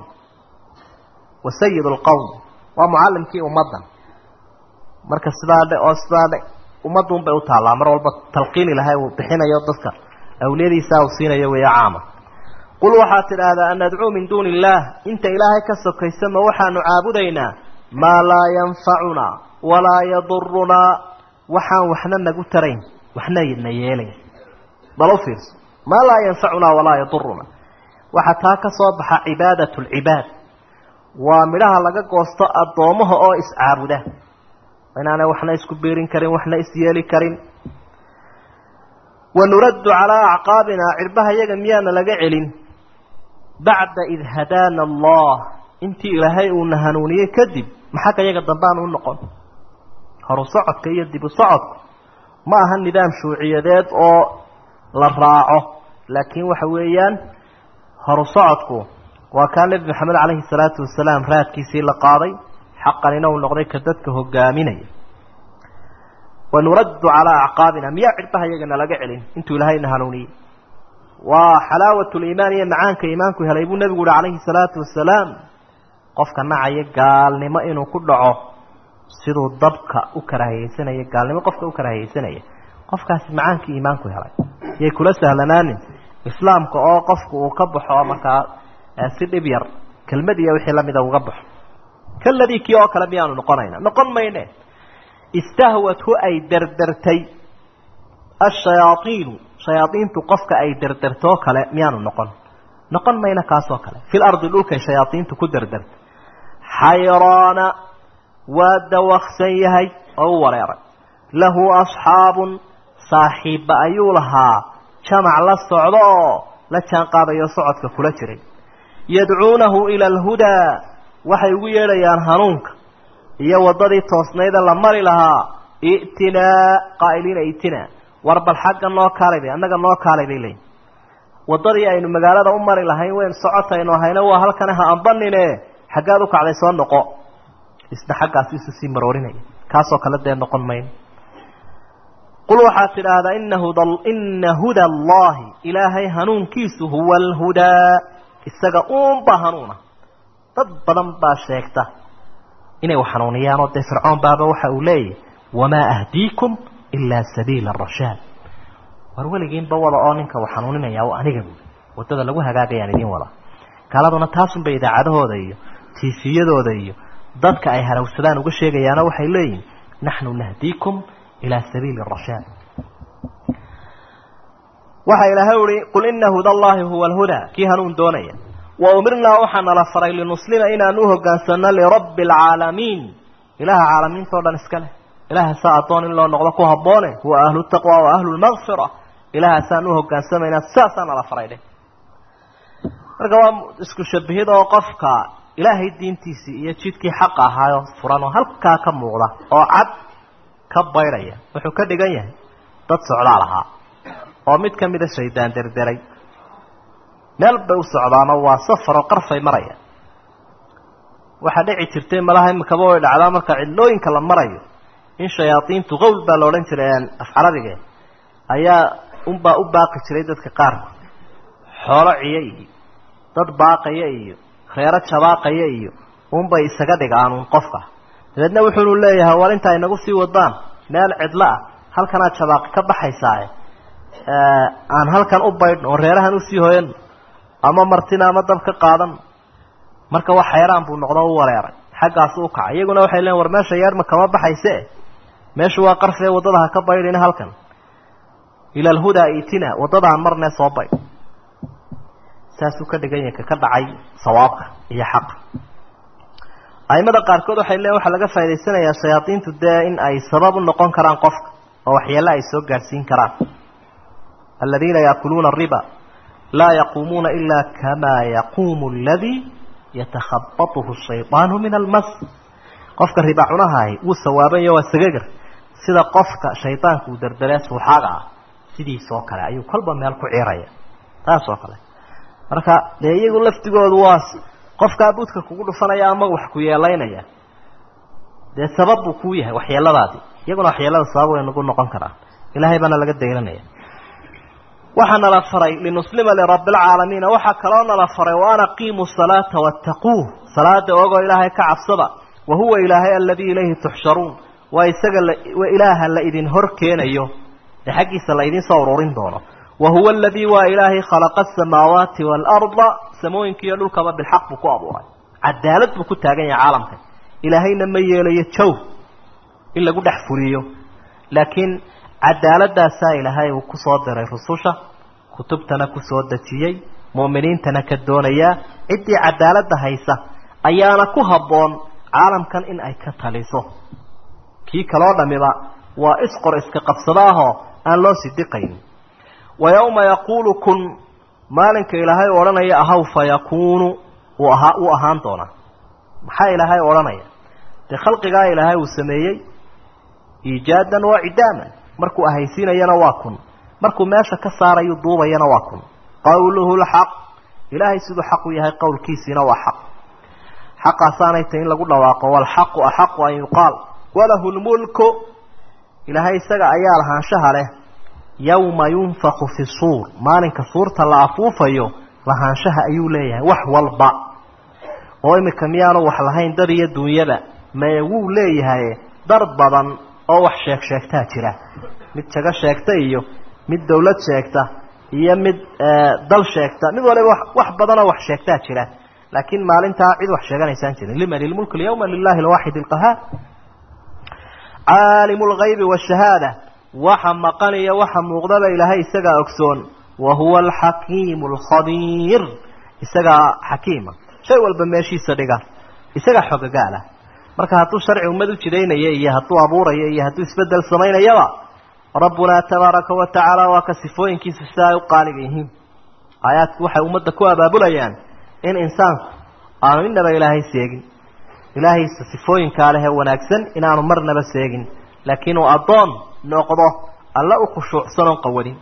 wa sayid lqowm waa mucallimkii ummadda marka sidaa dhe oo sidaa dhe ummadduun bay u taallaa mar walba talqiin ilahay uu bixinayo dadka awliyadiisaa uu siinayo weeya caama qul waxaad tidhaahdaa an nadcuu min duuni illaah inta ilaahay ka sokaysa ma waxaanu caabudaynaa maa laa yanfacunaa walaa yadurunaa waxaan waxna nagu tarayn waxna na yeelayn bal u fiirso maa laa yanfacunaa walaa yadurunaa waxaa taa ka soo baxa cibaadat lcibaad waa midhaha laga goosto addoommaha oo iscaabuda inaanay waxna isku biirin karin waxna isyeeli karin wanuraddu calaa acqaabinaa cirbaha yaga miyaana laga celin bacda id hadaana allah intii ilaahay uuna hanuuniyey kadib maxagga yaga dambaan u noqon horu socodka iyo dibu socodku ma aha nidaam shuuciyadeed oo la raaco laakiin waxa weeyaan horu socodku waa kaa nebi maxamed calayhi salaatu wasalaam raadkiisii la qaaday xaqanina uu noqday ka dadka hogaaminaya wanuraddu calaa acqaabina miyaa cirbaha yagana laga celin intuu ilaahayna hanuuniyey waa xalaawat liimaan iyo macaanka iimaanku helay buu nebigu uhi calayhi salaatu wasalaam qofka nacaya gaalnimo inuu ku dhaco siduu dabka u karaahiyeysanaya gaalnimo qofka u karaahiyeysanaya qofkaasi macaankii iimaanku helay yay kula sahlanaanin islaamka oo qofku uu ka baxo oo markaa si dhib yar kelmad iyo wixii lamida uga baxo kaladii kii oo kale miyaanu noqonayna noqon mayne istahwathu ay derdertay ashayaaiinu shayaaiintu qofka ay derdertoo kale miyaanu noqon noqon mayna kaasoo kale fil ardi dhulkay shayaaiintu ku derdertay xayraana waa dawaksan yahay oo u wareeray lahu asxaabun saaxiibba ayuu lahaa jamac la socdo oo la jaan qaadayo socodka kula jiray yadcuunahu ila alhudaa waxay ugu yeedhayaan hanuunka iyo waddadii toosnayda la mari lahaa i'tinaa qaa'iliina i'tinaa war bal xagga noo kaalay bay annaga noo kaalay bay leeyiin waddadii aynu magaalada u mari lahayn weyn socotaynu ahayna waa halkane ha ambanine xaggaad u kacday soo noqo isna xaggaasi isu sii maroorinaya kaasoo kale dee noqon mayno qul waxaad tidhaahdaa ina hud ina huda allahi ilaahay hanuunkiisu huwa alhudaa isaga uunba hanuuna dad badan baa sheegta inay wax hanuuniyaanoo dee fircoon baaba waxa uu leeyahy wamaa ahdiikum ilaa sabiila arashaad war weligiinba wada oo ninka wax hanuuninaya o aniga buuli waddada lagu hagaagayaan idiin wada gaaladuna taasunba idaacadahooda iyo tiifiyadooda iyo dadka ay harawsadaan uga sheegayaano waxay leeyihin naxnu nahdiikum ilaa sabiili arashaad waxa ilaahay uhi qul ina huda allahi huwa alhudaa kii hanuun doonaya wa umirnaa waxaa nala faray linuslima inaan u hogaansano lirabbi alcaalamiin ilaha caalamiinta o dhan iska leh ilahaasaa addoon in loo noqdo ku habboone huwa ahlu taqwa wa ahlu lmaqfira ilahaasaan u hogaansamaynaa saasaa nala faray dheh marka waa isku shabahid oo qofka ilaahay diintiisii iyo jidkii xaqa ahaayo furan oo halkaa ka muuqda oo cad ka baydhaya wuxuu ka dhigan yahay dad socdaal ahaa oo mid ka mida shaydaan derderay meel bay u socdaanoo waa safar oo qarfay maraya waxaa dhici jirtay malaha imikaba way dhacdaa marka cidlooyinka la marayo in shayaadiintu qowl baa la odhan jiray af carabige ayaa unbaa u baaqi jiray dadka qaarkood xoolo ciyo iyo dad baaqaya iyo reero jabaaqaya iyo unbay isaga dhigaanuun qofka dabeedna wuxuunu leeyahay war inta inagu sii wadaan meel cidlo ah halkanaad jabaaqi ka baxaysaae aan halkan u baydhno oo reerahan usii hoyan ama martina ama dab ka qaadan marka wax xayraan buu noqdo u wareeray xaggaasu u kacay iyaguna waxay leeyiin war meesha yeerma kama baxayse meeshu waa qarfee waddada ha ka baydhina halkan ila alhudaa itina waddadaan marnee soo baydh saasuu ka dhigan yahay ka dhacay sawaabka iyo xaqa aimada qaarkood waxay leeyiin waxaa laga faa'idaysanayaa shayaadiintu dee in ay sabab u noqon karaan qofka oo waxyeelle ay soo gaadhsiin karaan aladiina yaakuluuna ariba laa yaquumuuna ila kamaa yaquumu aladii yatakhabatuhu shaydaanu min almas qofka riba cunahahi wuu sawaabanyo waa sagagar sida qofka shaydaanka uu derderee suuxaaga ah sidiisoo kale ayuu kolba meel ku ciiraya taas oo kale marka dee iyagu laftigoodu waa qofkaa budka kugu dhufanaya ama wax ku yeelaynaya dee sabab buu kuu yahay waxyeeladaadii iyaguna waxyeelada sabab way nagu noqon karaan ilaahay baana laga dayranaya waxaa nala faray linuslima lirabbi alcaalamiina waxaa kaloo nala faray wa an aqiimuu salaata wattaquuh salaada ogoo ilaahay ka cabsada wa huwa ilaahay aladii ilayhi tuxsharuun waa isaga waa ilaaha la idin hor keenayo ee xaggiisa la idin soo ururin doono wa huwa aladii waa ilaahay khalaqa asamaawaati waalarda samooyinka iyo dhulkaba bilxaq buu ku abuuray cadaalad buu ku taagan yahay caalamkan ilaahayna ma yeelayo jow in lagu dhex fuliyo laakiin cadaaladaasaa ilaahay uu ku soo diray rususha kutubtana ku soo dejiyey mu'miniintana ka doonayaa ciddii cadaaladda haysa ayaana ku habboon caalamkan in ay ka taliso kii kaloo dhammiba waa isqor iska qabsado ahoo aan loo sidiqaynin wa yowma yaquulu kun maalinka ilaahay odhanaya ahaw fa yakuunu uu ahaa uu ahaan doonaa maxaa ilaahay odhanaya dee khalqigaa ilaahay uu sameeyey iijaadan waa cidaaman markuu ahaysiinayana waa kun markuu meesha ka saarayu duubayana waa kun qawluhu lxaq ilaahay siduu xaq u yahay qowlkiisiina waa xaq xaqaasaanay tahy in lagu dhawaaqo walxaqu axaqu an yuqaal walahu lmulku ilaahay isaga ayaa lahaanshaha leh yowma yunfaku fi suur maalinka suurta la afuufayo lahaanshaha ayuu leeyahay wax walba oo imika miyaanu wax lahayn dad iyo duunyada maye wuu leeyahay dar badan oo wax sheeg sheegtaa jira mid jago sheegta iyo mid dawlad sheegta iyo mid dal sheegta mid waliba wax badanoo wax sheegtaa jira laakiin maalintaa cid wax sheeganaysaan jirin liman ilmulk alyawma lilahi alwaaxid alqahaar caalimu lgaybi washahaada waxa maqan iyo waxa muuqdaba ilaahay isagaa ogsoon wa huwa alxakiimu alkhabiir isagaa xakiima shay walba meeshiisa dhiga isagaa xogagaala marka hadduu sharci ummad u jidaynaya iyo hadduu abuuraya iyo hadduu isbedel samaynayaba rabbunaa tabaaraka wa tacaala waa ka sifooyinkiisu sida ay u qaaliga yihiin aayaadku waxay ummadda ku abaabulayaan in insaanku aanu innaba ilaahay seegin ilaahaysa sifooyinkaa leh ee wanaagsan inaanu marnaba seegin laakiin uu addoon noqdo alla u khushuucsan oon qawadin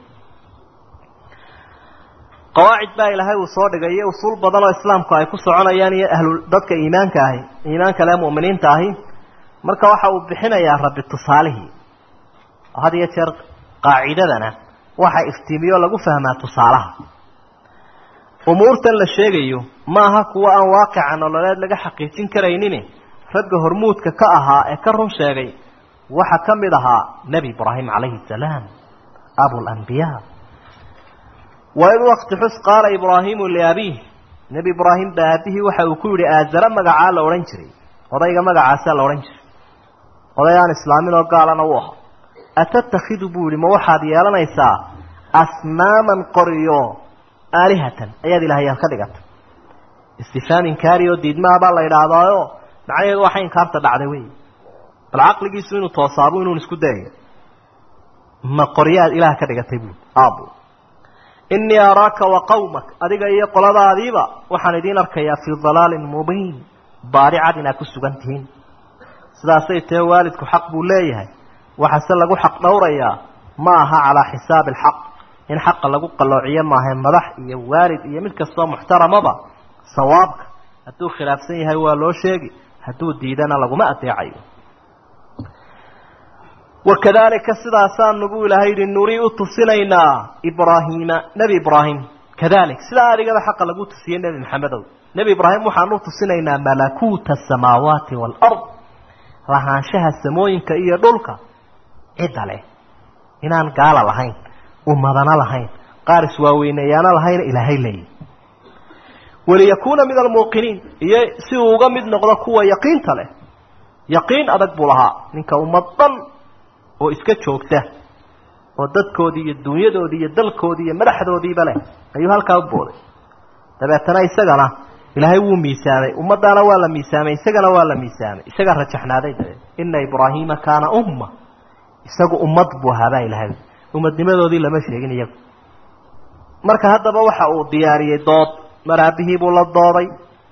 qawaacid baa ilaahay uu soo dhigay iyo usuul badan oo islaamku ay ku soconayaan iyo ahlu dadka iimaanka ahi iimaanka le mu'miniinta ahi marka waxa uu bixinayaa rabbi tusaalihii had iyo jeer qaacidadana waxa iftiimiyo lagu fahmaa tusaalaha umuurtan la sheegayo ma aha kuwa aan waaqica nololeed laga xaqiijin karaynin ragga hormuudka ka ahaa ee ka run sheegay waxa ka mid ahaa nebi ibraahim calayhi salaam abulambiyaa waid wakti xus qaala ibraahimu liabiih nebi ibraahim baa aabihii waxa uu ku yidhi aazara magacaa la odhan jiray odayga magacaasaa la odhan jiray oday aan islaamin oo gaalana u ahaa atatakhidu buu yihi ma waxaad yeelanaysaa asnaaman qoriyo aalihatan ayaad ilaahyaal ka dhigata istifhaam inkaari oo diidmahabaa la idhaahdaayo macnaheedu waxa inkaarta dhacday wey bal caqligiisu inuu toosaabu inuun isku dayayo ma qoryaad ilaah ka dhigatay buui aabu innii araaka wa qawmak adiga iyo qoladaadiiba waxaan idiin arkayaa fii dalaalin mubiin baari cad inaad ku sugan tihiin sidaasay tahe waalidku xaq buu leeyahay waxaase lagu xaq dhowrayaa ma aha calaa xisaabi alxaq in xaqa lagu qalloociyo maaha madax iyo waalid iyo mid kastoo muxtaramaba sawaabka hadduu khilaafsan yahay waa loo sheegi hadduu diidana laguma adeecayo wakadalika sidaasaanu buu ilaahay yihi nurii u tusinaynaa ibraahiima nebi ibraahim kadalik sidaa adigaba xaqa lagu tusiyey nebi maxamedow nebi ibraahim waxaanu tusinaynaa malakuuta asamaawaati waalard lahaanshaha samooyinka iyo dhulka cidda leh inaan gaala lahayn ummadana lahayn qaar iswaaweyneeyaana lahayn ilaahay leeyi waliyakuuna min almuuqiniin iyo si uu uga mid noqdo kuwa yaqiinta leh yaqiin adag buu lahaa ninka ummad dhan oo iska joogta oo dadkoodii iyo dunyadoodii iyo dalkoodii iyo madaxdoodiiba leh ayuu halkaa u booday dabeetana isagana ilaahay wuu miisaamay ummadaana waa la miisaamay isagana waa la miisaamay isagaa rajaxnaaday dabeed ina ibraahiima kaana umma isagu ummad buu ahaabaa ilahay ummadnimadoodii lama sheegin iyagu marka haddaba waxa uu diyaariyey dood mar aabihii buu la dooday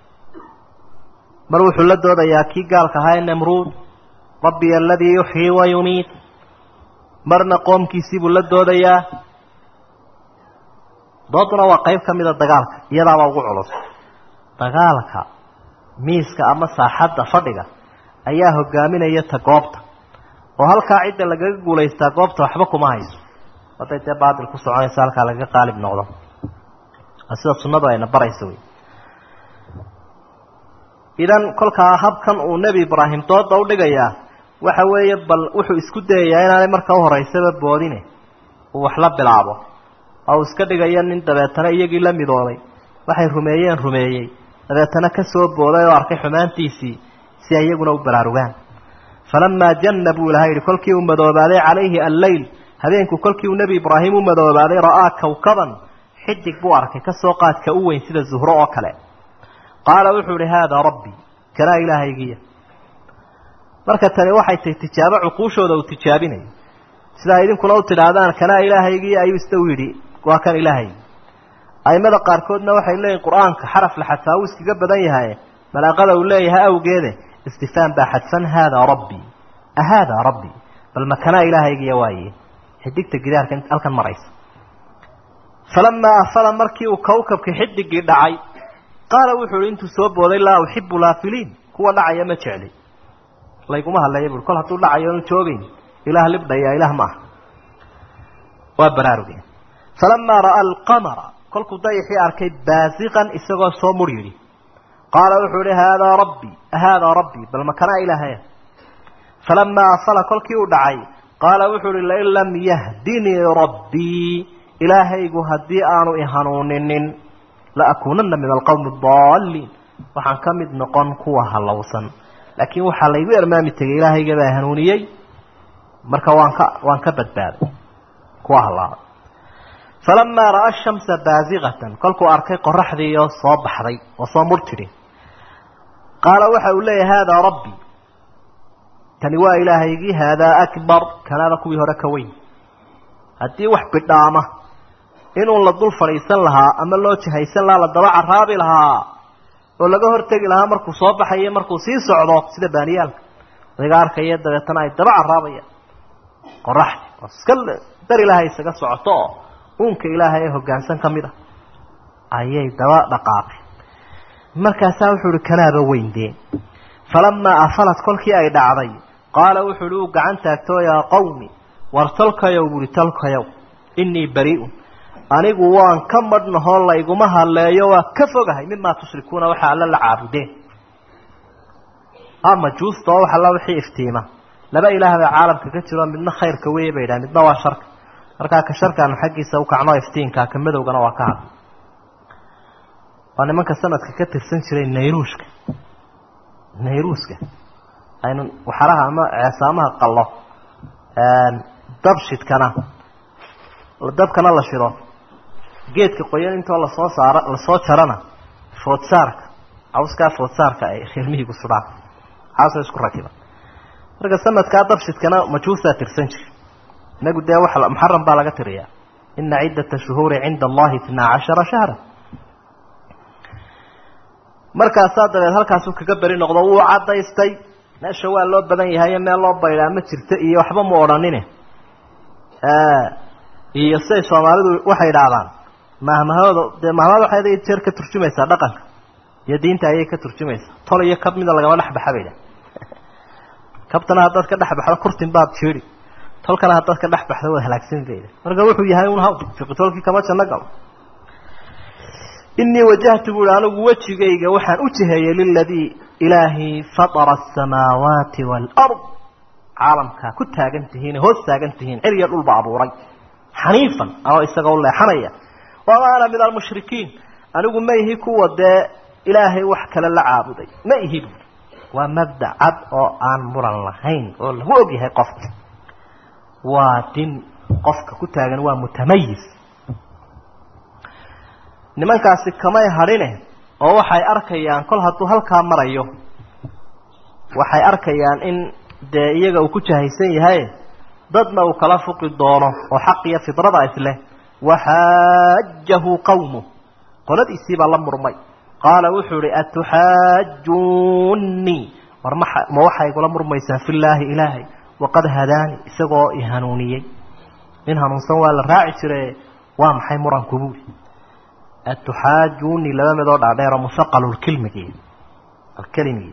mar wuxuu la doodayaa kii gaalka ahaa ee namruud rabbi aladii yuxyii wa yumiit marna qoomkiisii buu la doodayaa dooduna waa qayb ka mida dagaalka iyadaabaa ugu culus dagaalka miiska ama saaxadda fadhiga ayaa hogaaminaya ta goobta oo halkaa cidda lagaga guulaystaa goobta waxba kuma hayso hadday dee baatil ku soconaysa halkaa lagaga qaalib noqdo sida sunnadu ayna baraysa wey idan kolkaa habkan uu nebi ibraahim dooda u dhigayaa waxa weeye bal wuxuu isku dayayaa inaanay marka u horeysaba boodine uu wax la bilaabo oo uu iska dhigayo nin dabeetana iyagii la midooday waxay rumeeyeen rumeeyey dabeetana ka soo booday oo arkay xumaantiisii si ay iyaguna u baraarugaan falamaa janna buu ilahay yihi kolkii uu madoobaaday calayhi alleyl habeenku kolkii uu nebi ibraahim u madoobaaday ra'aa kawkaban xidig buu arkay kasoo qaadka u weyn sida zuhro oo kale qaala wuxuu ihi haadaa rabbii kanaa ilaahaygiya marka tani waxay tahay tijaabo cuquushooda uu tijaabinayo sidaa idinkuna u tidhaahdaan kanaa ilaahaygiya ayuu isna u yidhi waa kan ilaahaygi aimada qaarkoodna waxay leeyihin qur-aanka xaraf la xadfaa wuu iskaga badan yahay balaaqada uu leeyahay awgeede istifhaam baa xadfan haadaa rabbii ahaadaa rabbii bal makanaa ilaahaygiya waaye xidigta gidaarka halkan maraysa falamaa afala markii uu kawkabka xidigii dhacay qaala wuxuu ihi intuu soo booday laa uxibu laafiliin kuwa dhacaya ma jecli layguma hadleeya bui kol hadduu dhacayo onu joogeyn ilaah libdhaya ilaah ma aha waa baraarugeen falamaa ra'aa alqamara kolkuu dayaxii arkay baasiqan isagoo soo mur yidhi qaala wuxuu ihi haadaa rabbii haadaa rabbii bal makanaa ilaahaya falamaa afala kolkii uu dhacay qaala wuxuu ihi lain lam yahdinii rabbii ilaahaygu haddii aanu ihanuuninin laakuunana min alqowmi adaalliin waxaan ka mid noqon kuwa halowsan laakiin waxaa laygu ermaami tegay ilaahayga baa hanuuniyey marka waan ka waan ka badbaaday kuwa halaabay falamaa ra'aa shamsa baasiqatan kolkuu arkay qoraxdii oo soo baxday oo soo mur tidhi qaala waxa uu leeyahay haadaa rabbii kani waa ilaahaygii haadaa akbar kanaaba kuwii hore ka weyn haddii wax bidhaama inuu la dul fadhiisan lahaa ama loo jahaysan lahaa la daba caraabi lahaa oo laga hortegi lahaa markuu soo baxayo markuu sii socdo sida baaniyaalka adiga arkaya dabeetana ay daba caraabayaan qoraxdi oo iska dar ilaahay isaga socoto oo uunka ilaahay ee hoggaansan ka mid a ayay daba dhaqaaqeen markaasaa wuxuu ihi kanaaba weyndeen falamaa afalat kolkii ay dhacday qaala wuxuu ihi uu gacan taagtoo yaa qawmi war talkayow buuhi talkayow innii barii'un anigu waan ka madhnahoo layguma hadleeyo waa ka fogahay mimaa tushrikuuna waxa alla la caabudeen a majuusta oo wax alla wixii iftiima laba ilaah baa caalamka ka jiro midna khayrka weeye bay yidhaha midna waa sharka markaa ka sharkaanu xaggiisa u kacno iftiinka ka madowgana waa ka had waa nimanka sanadka ka tirsan jiray nayruushka nayruuska aynu waxaraha ama ceesaamaha qallo dabshidkana dabkana la shido geedka qoyan intoo lasoo saara lasoo jarana foodsaarka cawskaa foodsaarka ay reermihigu sudhaan caasoo isku rakiba marka sanadkaa dabshidkana majuusaa tirsan jira inagu dee wa muxaram baa laga tiriyaa ina ciddata shuhuuri cinda allahi itnaa cashara shahra markaasaa dabeed halkaasuu kaga beri noqdo wuu caddaystay meesha waa loo badan yahay meel loo baydhaa ma jirto iyo waxba mu odhanine iyo siday soomaalidu waxay idhaahdaan mahmahooda dee mahmahada waxay had jeer ka turjumaysaa dhaqanka iyo diinta ayay ka turjumaysaa tol iyo kab mida lagaba dhexbaxa bay idhaha kabtana haddaad ka dhex baxdo kurtin baad jeedi tolkana haddaad ka dhex baxdo waad halaagsan bay idhaha marka wuxuu yahay un haw fiqitolkii kama janno galo inii wajahtu buuhi anigu wejigayga waxaan u jiheeyey liladii ilaahii fatara asamaawaati waalard caalamkaa ku taagan tihiin hoos taagan tihiin ciriya dhulba abuuray xaniifan anoo isagoo leexanaya wama ana min almushrikiin anigu ma ihi kuwa dee ilaahay wax kale la caabuday ma ihi buui waa mabda cad oo aan muran lahayn oo lagu ogyahay qofka waa din qofka ku taagan waa mutamayis nimankaasi kamay hadhine oo waxay arkayaan kol hadduu halkaa marayo waxay arkayaan in dee iyaga uu ku jahaysan yahay dadna uu kala fuqi doono oo xaq iyo fidrada isleh waxaajahu qawmu qoladiisiibaa la murmay qaala wuxuu ihi atuxaajuunii war ma ma waxay igula murmaysaan fillaahi ilaahay waqad hadaani isagoo i hanuuniyey nin hanuunsan waa la raaci jire waa maxay muranku buuli atuxaajuunii laba midoo dhaadheero musaqalu lkilmigi alkelimigi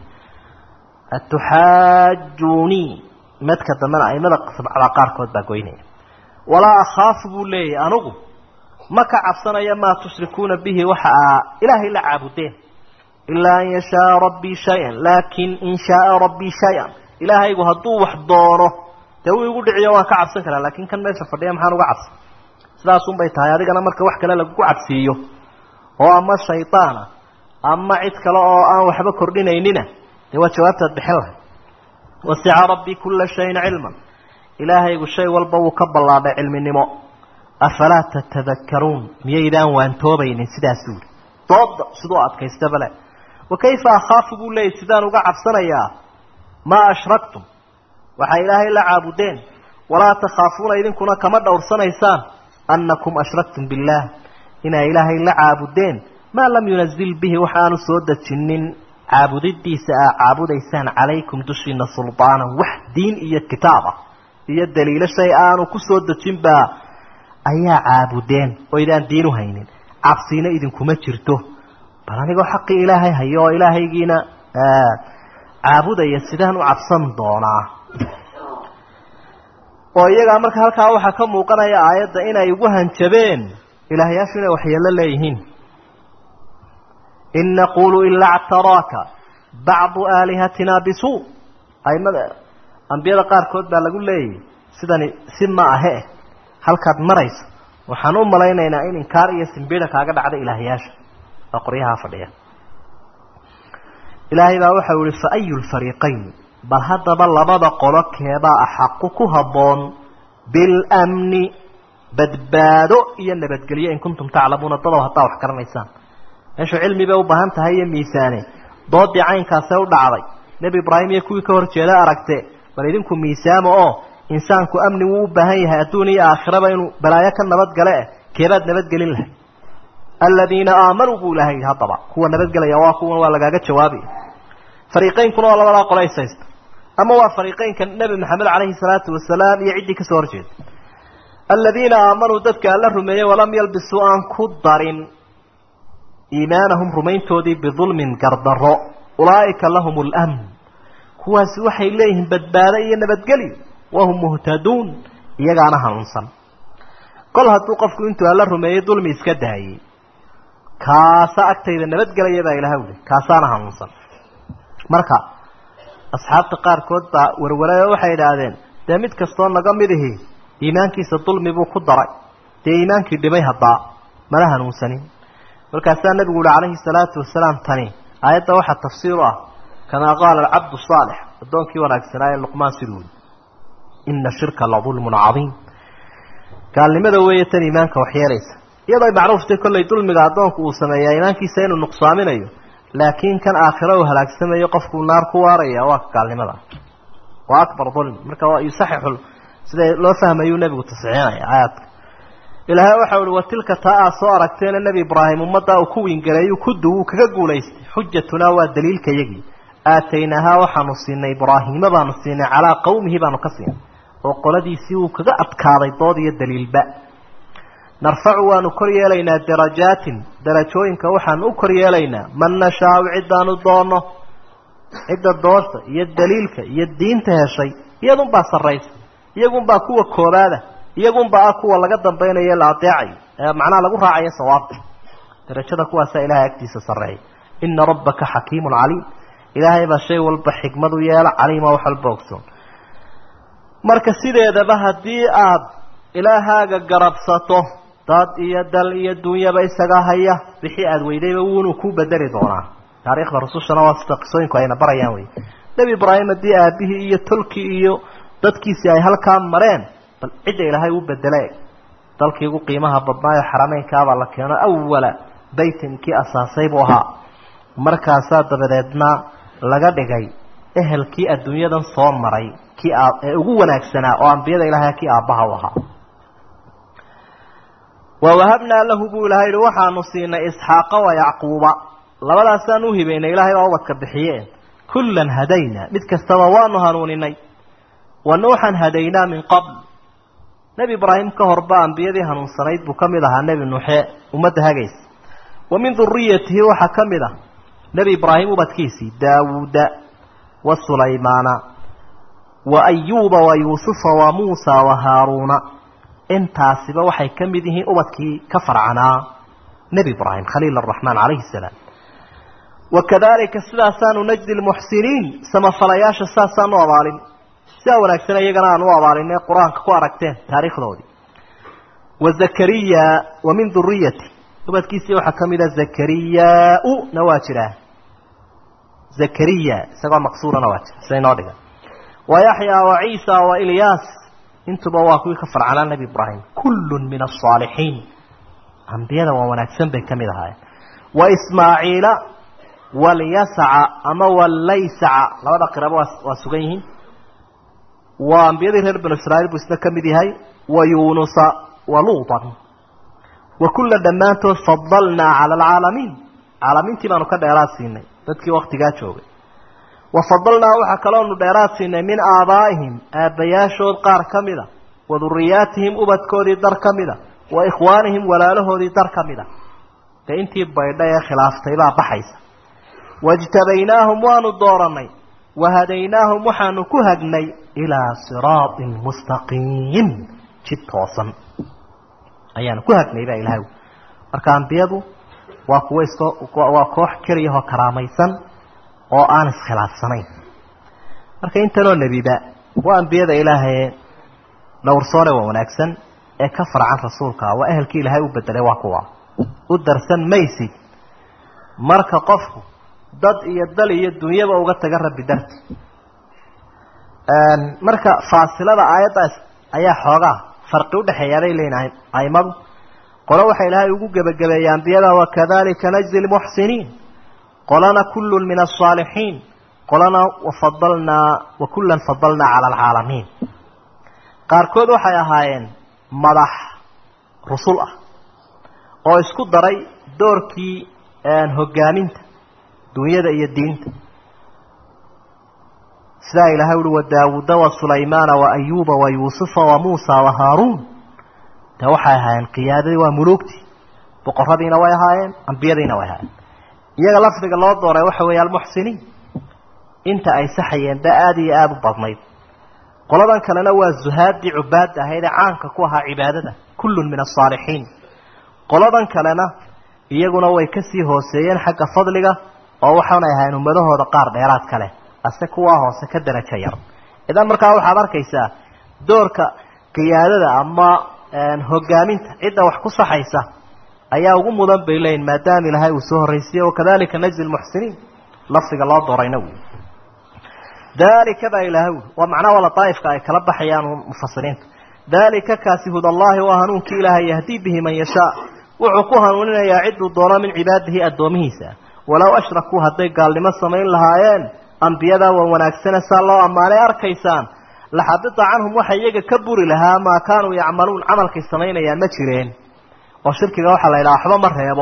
atuxaajuunii madka dambena aimada sabcada qaarkood baa goynaya walaa akhaafu buu leeyahy anugu ma ka cabsanaya maa tushrikuuna bihi waxa aa ilaahay la caabudeen ilaa an yashaaa rabbii shay-an laakin in shaaa rabbii shay-an ilaahaygu hadduu wax doono dee wuu igu dhiciyo waan ka cabsan karaa laakin kan meesha fadhiya maxaan uga cabsan sidaasunbay tahay adigana marka wax kale lagugu cabsiiyo oo ama shaydaana ama cid kale oo aan waxba kordhinaynina dee waa jawaabtaad bixin lahay wasica rabbii kula shayin cilman ilaahaygu shay walba wuu ka ballaadhay cilminimo afalaa tatadakaruun miyaydaan waantoobaynin sidaas buuli dooda siduu adkaysta bale wa kayfa akhaafu buu leeyay sidaan uga cabsanayaa maa ashraktum waxay ilaahay la caabudeen walaa takhaafuuna idinkuna kama dhowrsanaysaan annakum ashraktum billaah inay ilaahay la caabudeen maa lam yunazil bihi waxaanu soo dejinin caabudidiisa aa caabudaysaan calaykum dushiina sulطaanan wax diin iyo kitaab ah iyo daliilo shay aanu ku soo dejinbaa ayaa caabudeen oo idaan diin u haynin cabsiina idinkuma jirto bal anigoo xaqii ilaahay hayo oo ilaahaygiina caabudaya sidaan u cabsan doonaa oo iyagaa marka halkaa waxaa ka muuqanaya aayadda inay ugu hanjabeen ilaahyaashu inay waxyeello leeyihiin in naqulu ilaa ctaraaka bacdu aalihatina bisuu aimada ambiyada qaarkood baa lagu leeyahy sidani si ma ahe halkaad marayso waxaan u malaynaynaa in inkaar iyo simbida kaaga dhacda ilaahyaasha oo qoryahaa fadhiya ilaahay baa waxau yihi fa ayu lfariiqayn bal haddaba labada qolo keebaa axaqu ku habboon bilmni badbaado iyo nabadgelyo in kuntum taclamuuna dadow haddaa wax garanaysaan meeshu cilmi bay u baahan tahay iyo miisaane doodii caynkaasee u dhacday nebi ibraahim iyo kuwii ka hor jeeda aragte bal idinku miisaamo oo insaanku amni wuu u baahan yahay adduun iyo aakhiraba inuu balaayo ka nabadgale eh keebaad nabadgelin lahay aladiina aamanuu buu ilahay yidhi haddaba kuwa nabadgelaya waa kuwan waa lagaaga jawaabi fariiqeynkuna waa labadaa qola ishaysta ama waa fariiqeynka nebi maxamed calayhi salaatu wasalaam iyo ciddii kasoo horjeeda aladiina aamanuu dadka alla rumeeyey walam yalbisuu aan ku darin iimaanahum rumayntoodii bidulmin gardaro ulaa'ika lahum lmn kuwaasi waxay leeyihiin badbaado iyo nabadgelyo wahum muhtaduun iyagaana hanuunsan kol hadduu qofku intuu alla rumeeyey dulmi iska daayey kaasa agtayda nabadgelaya baa ilaha uli kaasaana hanuunsan marka asxaabta qaarkood baa warwaray oo waxay idhaahdeen dee mid kastoo naga mid ihi iimaankiisa dulmi buu ku daray dee iimaankii dhimay haddaa mana hanuunsanin markaasaa nabigu uhi calayhi salaatu wasalaam tani aayadda waxaa tafsiir u ah kamaa qaala alcabdu saalix addoonkii wanaagsanaa ee luqmaan siduu yii ina shirka la dulmun cadiim gaalnimada weeye tan iimaanka waxyeelaysa iyadoo ay macruuftay kollay dulmiga addoonku uu sameeyaa iimaankiisa inuu nuqsaaminayo laakiin kan aakhiro uu halaagsamayo qofkuu naar ku waaraya waa gaalnimada waa akbar dulmi marka waa yusaxixu sida loo fahmayuu nebigu tasxiixinaya aayaadka ilaahay waxau uhi wa tilka taa aad soo aragteena nebi ibraahim ummaddaa uu ku wingareeyu kudu wuu kaga guulaystay xujatunaa waa daliilka yagii aataynaahaa waxaanu siinay ibraahiima baanu siinay calaa qawmihi baanu ka siinay oo qoladiisii wuu kaga adkaaday dood iyo daliilba narfacu waanu kor yeelaynaa darajaatin darajooyinka waxaanu u kor yeelaynaa man nashaau ciddaanu doonno cidda doorta iyo daliilka iyo diinta heshay iyadunbaa sarraysa iyagunbaa kuwa koobaada iyagunbaa ah kuwa laga dambaynayo la adeecayo ee macnaha lagu raacayo sawaabta darajada kuwaasaa ilahay agtiisa sarreeya ina rabbaka xakiimun caliim ilaahay baa shay walba xikmad u yeela caliima wax walba ogsoon marka sideedaba haddii aad ilaahaaga garabsato dad iyo dal iyo dunyaba isaga haya wixii aada weydayba wuunuu ku bedeli doonaa taariikhda rusushana waa sida qisooyinku ayna barayaan wey nebi ibraahim haddii aabihii iyo tolkii iyo dadkiisii ay halkaa mareen bal cidda ilaahay u bedele dalkii ugu qiimaha badnaayo xarameynkaabaa la keeno awala baytin kii asaasay buu ahaa markaasaa dabadeedna laga dhigay ehelkii adduunyadan soo maray kii ee ugu wanaagsanaa oo ambiyada ilahay kii aabbaha u ahaa wawahabnaa lahu buu ilahay yihi waxaanu siinay isxaaqa wa yacquuba labadaasaan u hibaynay ilaahay baa ubadka bixiye kullan hadayna mid kastaba waanu hanuuninay wa nuuxan hadaynaa min qabl nebi ibraahim ka horba ambiyadii hanuunsanayd buu ka mid ahaa nebi nuuxe ummadda hagaysa wa min duriyatihi waxaa ka mid ah nebi ibraahim ubadkiisii daawuuda wa sulaymaana wa ayuuba wa yuusufa wa muusa wa haaruuna intaasiba waxay ka mid yihiin ubadkii ka farcanaa nebi ibraahim khaliil araxmaan calayhi salaam wakadalika sidaasaanu najdi lmuxsiniin samafalayaasha saasaanu abaalin sidaa wanaagsan iyagana aan u abaalinay qur-aanka ku aragteen taariikhdoodii wa zakariya wa min duriyati ubadkiisii waxaa ka mid a zakariyaa-u na waa jiraa zakariya isagoo maqsuurana waa jira sida inoo dhigan wa yaxyaa wa ciisa wa ilyaas intuba waa kuwii ka farcanaa nebi ibraahim kullun min asaalixiin ambiyada waa wanaagsan bay ka mid ahaayeen wa ismaaciila walyasaca ama wallaysaca labada qiraba waa waa sugan yihiin waa ambiyadii reer banu israiil buu isna ka mid yahay wa yuunusa wa luutan wa kulla dhammaantood fadalnaa cala alcaalamiin caalamiintii baanu ka dheeraad siinay dadkii waktigaa joogay wa fadalnaa waxaa kaloonu dheeraad siinay min aabaa'ihim aabbayaashood qaar ka mida wa duriyaatihim ubadkoodii dar ka mida wa ikhwaanihim walaalahoodii dar ka mida dee intii baydha ee khilaaftay baa baxaysa wajtabaynaahum waanu dooranay wahadaynaahum waxaanu ku hagnay ilaa siraatin mustaqiim jid toosan ayaanu ku hagnay baa ilahay marka ambiyadu waa kuwa isko waa koox keliyahoo karaamaysan oo aan iskhilaafsanayn marka intanoo nebiba waa ambiyada ilaahaye dhowrsoone waa wanaagsan ee ka farcan rasuulka waa ehelkii ilaahay u bedelay waa kuwa u darsan maysid marka qofku dad iyo dal iyo dunyaba uga taga rabbi darti marka faasilada aayaddaas ayaa xoogaa farqi udhexeeyaa bay leeyihin aimadu qolo waxa ilaahay ugu gebagabeeyey ambiyada wakadalika najzi lmuxsiniin qolana kullun min asaalixiin qolana wafadalnaa wa kullan fadalnaa cala alcaalamiin qaarkood waxay ahaayeen madax rusul ah oo isku daray doorkii hogaaminta dunyada iyo diinta sidaa ilahay uhi wa daawuuda wa sulaymaana wa ayuuba wa yuusufa wa muusa wa haaruun de waxay ahaayeen qiyaadadii waa muluugtii boqoradiina way ahaayeen ambiyadiina way ahaayeen iyaga lafdiga loo dooray waxa weeye almuxsiniin inta ay saxayeen ba aada iyo aada u badnayd qoladan kalena waa zuhaadii cubaadda ahayd ee caanka ku ahaa cibaadada kullun min asaalixiin qoladan kalena iyaguna way kasii hooseeyeen xagga fadliga oo waxaanay ahayn ummadahooda qaar dheeraad ka leh ase kuwaa hoose ka darajo yar idan markaa waxaad arkaysaa doorka qiyaadada ama hogaaminta cidda wax ku saxaysa ayaa ugu mudan bay leeyihin maadaama ilaahay uu soo horraysiye wakadalika najzi lmuxsiniin lafdiga loo doorayna wy dalika baa ilaahay ui waa macnaha wala daaifka ay kala baxayaan mufasiriinta dalika kaasi hudallahi waa hanuunkii ilaahay yahdii bihi man yashaa wuxuu ku hanuuninayaa ciduu doono min cibaadihi addoomihiisa walow ashrakuu hadday gaalnimo samayn lahaayeen ambiyadaa waa wanaagsane saa loo ammaanay arkaysaan laxabita canhum waxa iyaga ka buri lahaa maa kaanuu yacmaluun camalkay samaynayaan ma jireen oo shirkiga waxaa la yidhaha waxba ma reebo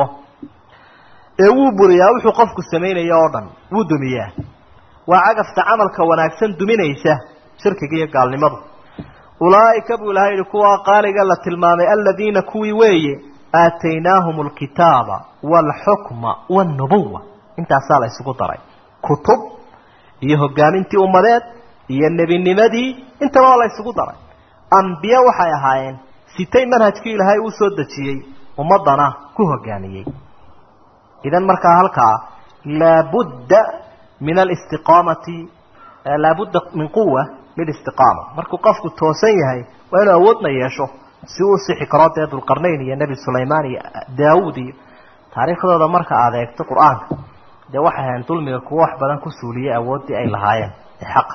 ee wuu buriyaa wuxuu qofku samaynaya oo dhan wuu dumiyaa waa cagafta camalka wanaagsan duminaysa shirkiga iyo gaalnimadu ulaa'ika buu ilahay yihi kuwaa qaaliga la tilmaamay aladiina kuwii weeye aataynaahum alkitaaba waalxukma waalnubuwa intaasaa la isugu daray kutub iyo hogaamintii ummadeed iyo nebinimadii intaba waa la isugu daray ambiye waxay ahaayeen sitay manhajkii ilaahay uu soo dejiyey ummaddana ku hogaamiyey idan markaa halkaa laabudda min alistiqaamati laabudda min quwa lilistiqaama markuu qofku toosan yahay waa inuu awoodna yeesho si uu sixi karo dee dulqarnayn iyo nebi sulaymaan iyo daawuud iyo taariikhdooda marka aada eegto qur-aanka dee waxay ahayn dulmiga kuwa wax badan ku suuliyey awooddii ay lahaayeen ee xaqa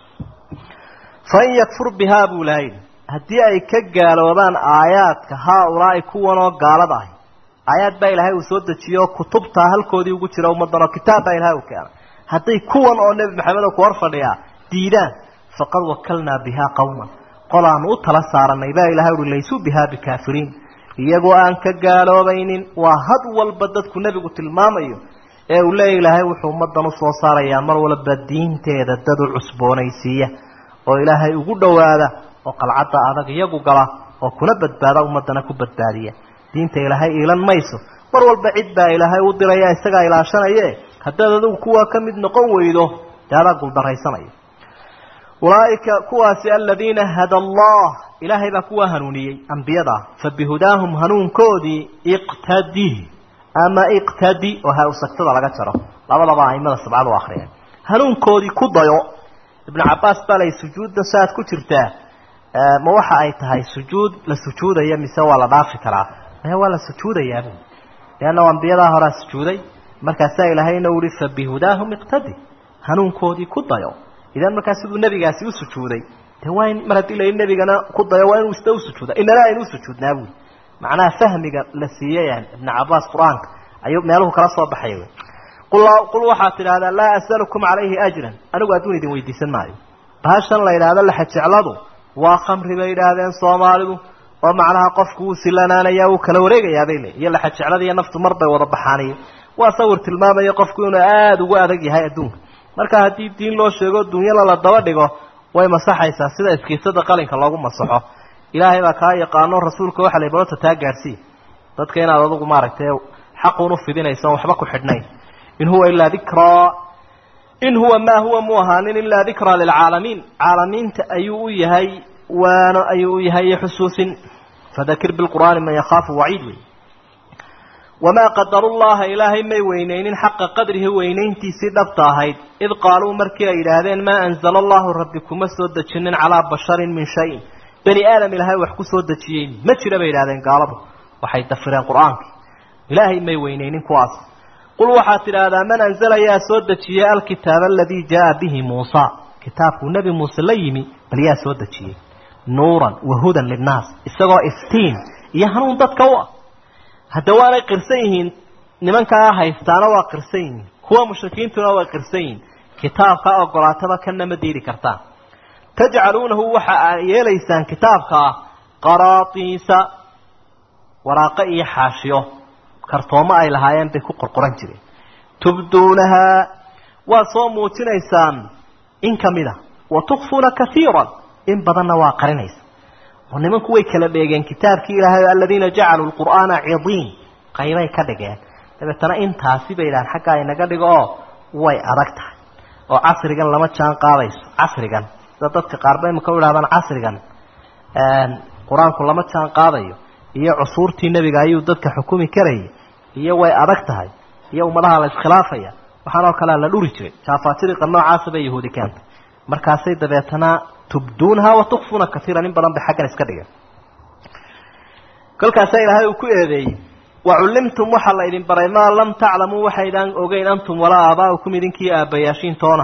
fain yakfur bihaa buu ilahay haddii ay ka gaaloobaan aayaadka haa-ulaa'i kuwanoo gaalada ahi aayaad baa ilaahay uu soo dejiyo kutubtaa halkoodii ugu jira ummaddan oo kitaab baa ilahay uu keenay hadday kuwan oo nebi maxamed oo ku hor fadhiyaa diidaan faqad wakalnaa bihaa qawman qolaanu u tala saaranay baa ilahay uhi laysuu bihaa bikaafiriin iyagoo aan ka gaaloobaynin waa had walba dadku nebigu tilmaamayo ee uu leeya ilaahay wuxuu ummaddan usoo saarayaa mar walba diinteeda dad u cusboonaysiiya oo ilaahay ugu dhowaada oo qalcadda adag iyagu gala oo kuna badbaada ummaddana ku badbaadiya diinta ilaahay iilan mayso mar walba cid baa ilaahay u diraya isagaa ilaashanaye haddaad adigu kuwaa ka mid noqon weydo dee adaa guuldaraysanaya ulaaika kuwaasi aladiina hada allah ilaahay baa kuwaa hanuuniyey ambiyada fa bihudaahum hanuunkoodii iqtadi ama iqtadi oo ha usagtada laga jaro labadaba aimada sabcadu akriyeen hanuunkoodii ku dayo ibnu cabaas baa lay sujuudda saaad ku jirtaa ma waxa ay tahay sujuud la sujuudaya mise waa la dhaafi karaa maya waa la sujuudayaab leanna ambiyadaa horaa sujuuday markaasaa ilaahayna uhi fa bihudaahum iqtadi hanuunkoodii ku dayo idan markaa siduu nebigaasi u sujuuday de waa in mar haddii la nebigana ku dayo waa inuu isna usujuuda inana aynu usujuudnaa buui macnaha fahmiga la siiyey ibnu cabaas qur-aanka ayuu meeluhu kala soo baxay qul waxaad tidhahdaa laa asalukum calayhi ajran anigu adduun idin weydiisan maayo bahashan la yidhaahdo laxajecladu waa khamri bay yidhaahdeen soomaalidu oo macnaha qofku wuu silanaanaya wuu kala wareegayaa bay leey iyo laxajeclada iyo naftu mar bay wada baxaaniyo waa sawir tilmaamaya qofku inuu aada ugu adag yahay adduunka marka haddii diin loo sheego dunyala la daba dhigo way masaxaysaa sida iskiisada qalinka loogu masaxo ilaahay baa kaa yaqaano rasuulka waxa la balota taa gaadhsii dadka inaad adugu maaragtay xaquun ufidinayso waxba ku xidhnayn in huwa ilaa dikraa in huwa maa huwa mu ahaanin ilaa dikraa lilcaalamiin caalamiinta ayuu u yahay waano ayuu u yahay iyo xusuusin fadakir bilqur'aani man yakhaafu waciid wey wamaa qadaru llaha ilaahay may weyneynin xaqa qadrihi weynayntiisii dhabta ahayd id qaaluu markii ay yidhaahdeen maa anzala allahu rabbi kuma soo dejinin calaa basharin min shayin bani aadam ilaahay wax ku soo dejiyey ma jira bay yidhahdeen gaaladu waxay dafireen qur-aanka ilaahay may weyneynin kuwaas qul waxaad tidhaahdaa man anzala yaa soo dejiyey alkitaaba aladii jaa bihi muusa kitaabkuu nebi muuse la yimi bal yaa soo dejiyey nuuran wa hudan linnaas isagoo iftiin iyo hanuun dadka u ah hadda waanay qirsan yihiin nimankaa haystaana waa qirsan yihiin kuwa mushrikiintuna waa qirsan yihiin kitaabkaa ogolaataba kana ma diidi kartaan tajcaluunahu waxa aa yeelaysaan kitaabkaa qaraatiisa waraaqo iyo xaashiyo kartoomo ay lahaayeen bay ku qorqoran jireen tubduunahaa waa soo muujinaysaan in ka mid a wa tukfuuna kaiiran in badanna waa qarinaysa oo nimanku way kala dheegeen kitaabkii ilaahay aladiina jacaluu lqur'aana cidiin qaybay ka dhigeen dabeetana intaasi bay idhahaan xaggaa inaga dhigo oo way adag tahay oo casrigan lama jaan qaadayso casrigan sida dadka qaarba imaka u idhahdaan casrigan qur-aanku lama jaan qaadayo iyo cusuurtii nebiga ayuu dadka xukumi karayay iyo way adag tahay iyo ummadaha la iskhilaafaya waxaanoo kalea la dhuri jiray jaafaajiriqa noocaasa bay yahuudi keentay markaasay dabeetana tubduunaha wa tukfuuna kaiiran in badan bay xaggan iska dhigeen kolkaasaa ilaahay uu ku eedeeyey wacullimtum waxaa la idin baray maa lam taclamuu waxaydaan ogeyn antum walaa aabaa'ukum idinkii aabbayaashiin toona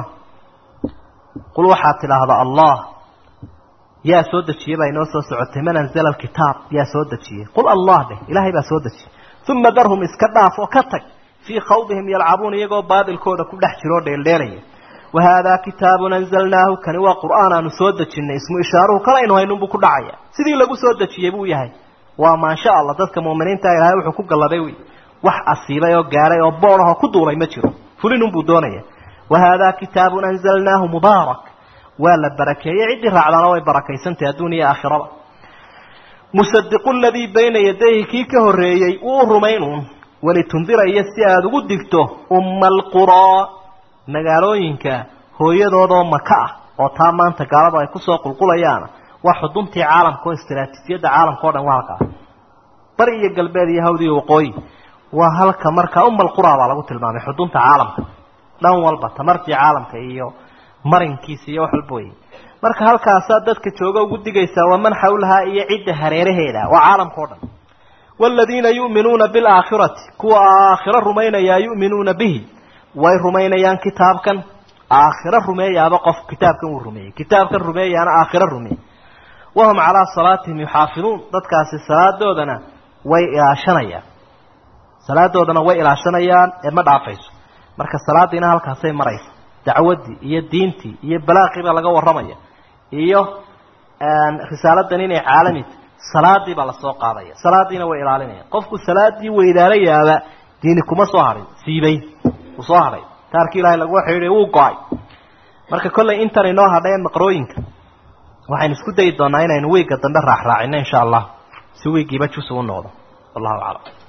qul waxaad tidhaahdaa allah yaa soo dejiyey baa inoo soo socotay man anzala alkitaab yaa soo dejiyey qul allah dheh ilaahay baa soo dejiyey uma darhum iska dhaaf oo ka tag fii khawdihim yalcabuun iyagoo baadilkooda ku dhex jiroo dheeldheelaya wahaadaa kitaabun anzalnaahu kani waa qur'aan aanu soo dejinay ismu ishaaruhu kalaynu haynunbuu ku dhacaya sidii lagu soo dejiyey buu yahay waa maasha allah dadka muuminiinta ilaahay wuxuu ku galladay wy wax asiibay oo gaaray oo boodahoo ku duulay ma jiro fulinunbuu doonaya wahaadaa kitaabun anzalnaahu mubaarak waa la barakeeyey ciddii raacdaana way barakaysantahy adduun iyo aakhiraba musadiqu ladii bayna yadayhi kii ka horreeyey wuu rumaynuun walitundira iyo si aada ugu digto umma alquraa magaalooyinka hooyadoodoo maka ah oo taa maanta gaaladu ay kusoo qulqulayaana waa xuduntii caalamka oo istaraatiijiyadda caalamka o dhan waa halkaa bari iyo galbeed iyo hawd iyo waqooyi waa halka markaa umma alquraa baa lagu tilmaamay xudunta caalamka dhan walba tamartii caalamka iyo marinkiisa iyo wax walba wey marka halkaasaa dadka jooga ugu digaysaa waa man xawlahaa iyo cidda hareeraheeda waa caalamka o dhan waaladiina yu'minuuna bilaakhirati kuwa aakhiro rumaynayaa yu'minuuna bihi way rumaynayaan kitaabkan aakhiro rumeeyaaba qof kitaabkan uu rumeeyey kitaabkan rumeeyaana aakhiro rumeeyey wahum calaa salaatihim yuxaafiduun dadkaasi salaadoodana way ilaashanayaan salaadoodana way ilaashanayaan ee ma dhaafayso marka salaadiina halkaasay maraysa dacwaddii iyo diintii iyo balaaqiibaa laga warramaya iyo risaaladan inay caalamid salaadii baa lasoo qaadaya salaadiina way ilaalinaya qofku salaadii weydaalayaaba diini kuma soo harin siibay uu soo hadhay taarkii ilaahay lagu xidhiiday wuu go-ay marka kollay intan inoo hadhay maqrooyinka waxaynu isku dayi doonaa inaynu wiigga dambe raaxraacino insha allah si wiiggiiba jus ugu noqdo wallahu aclam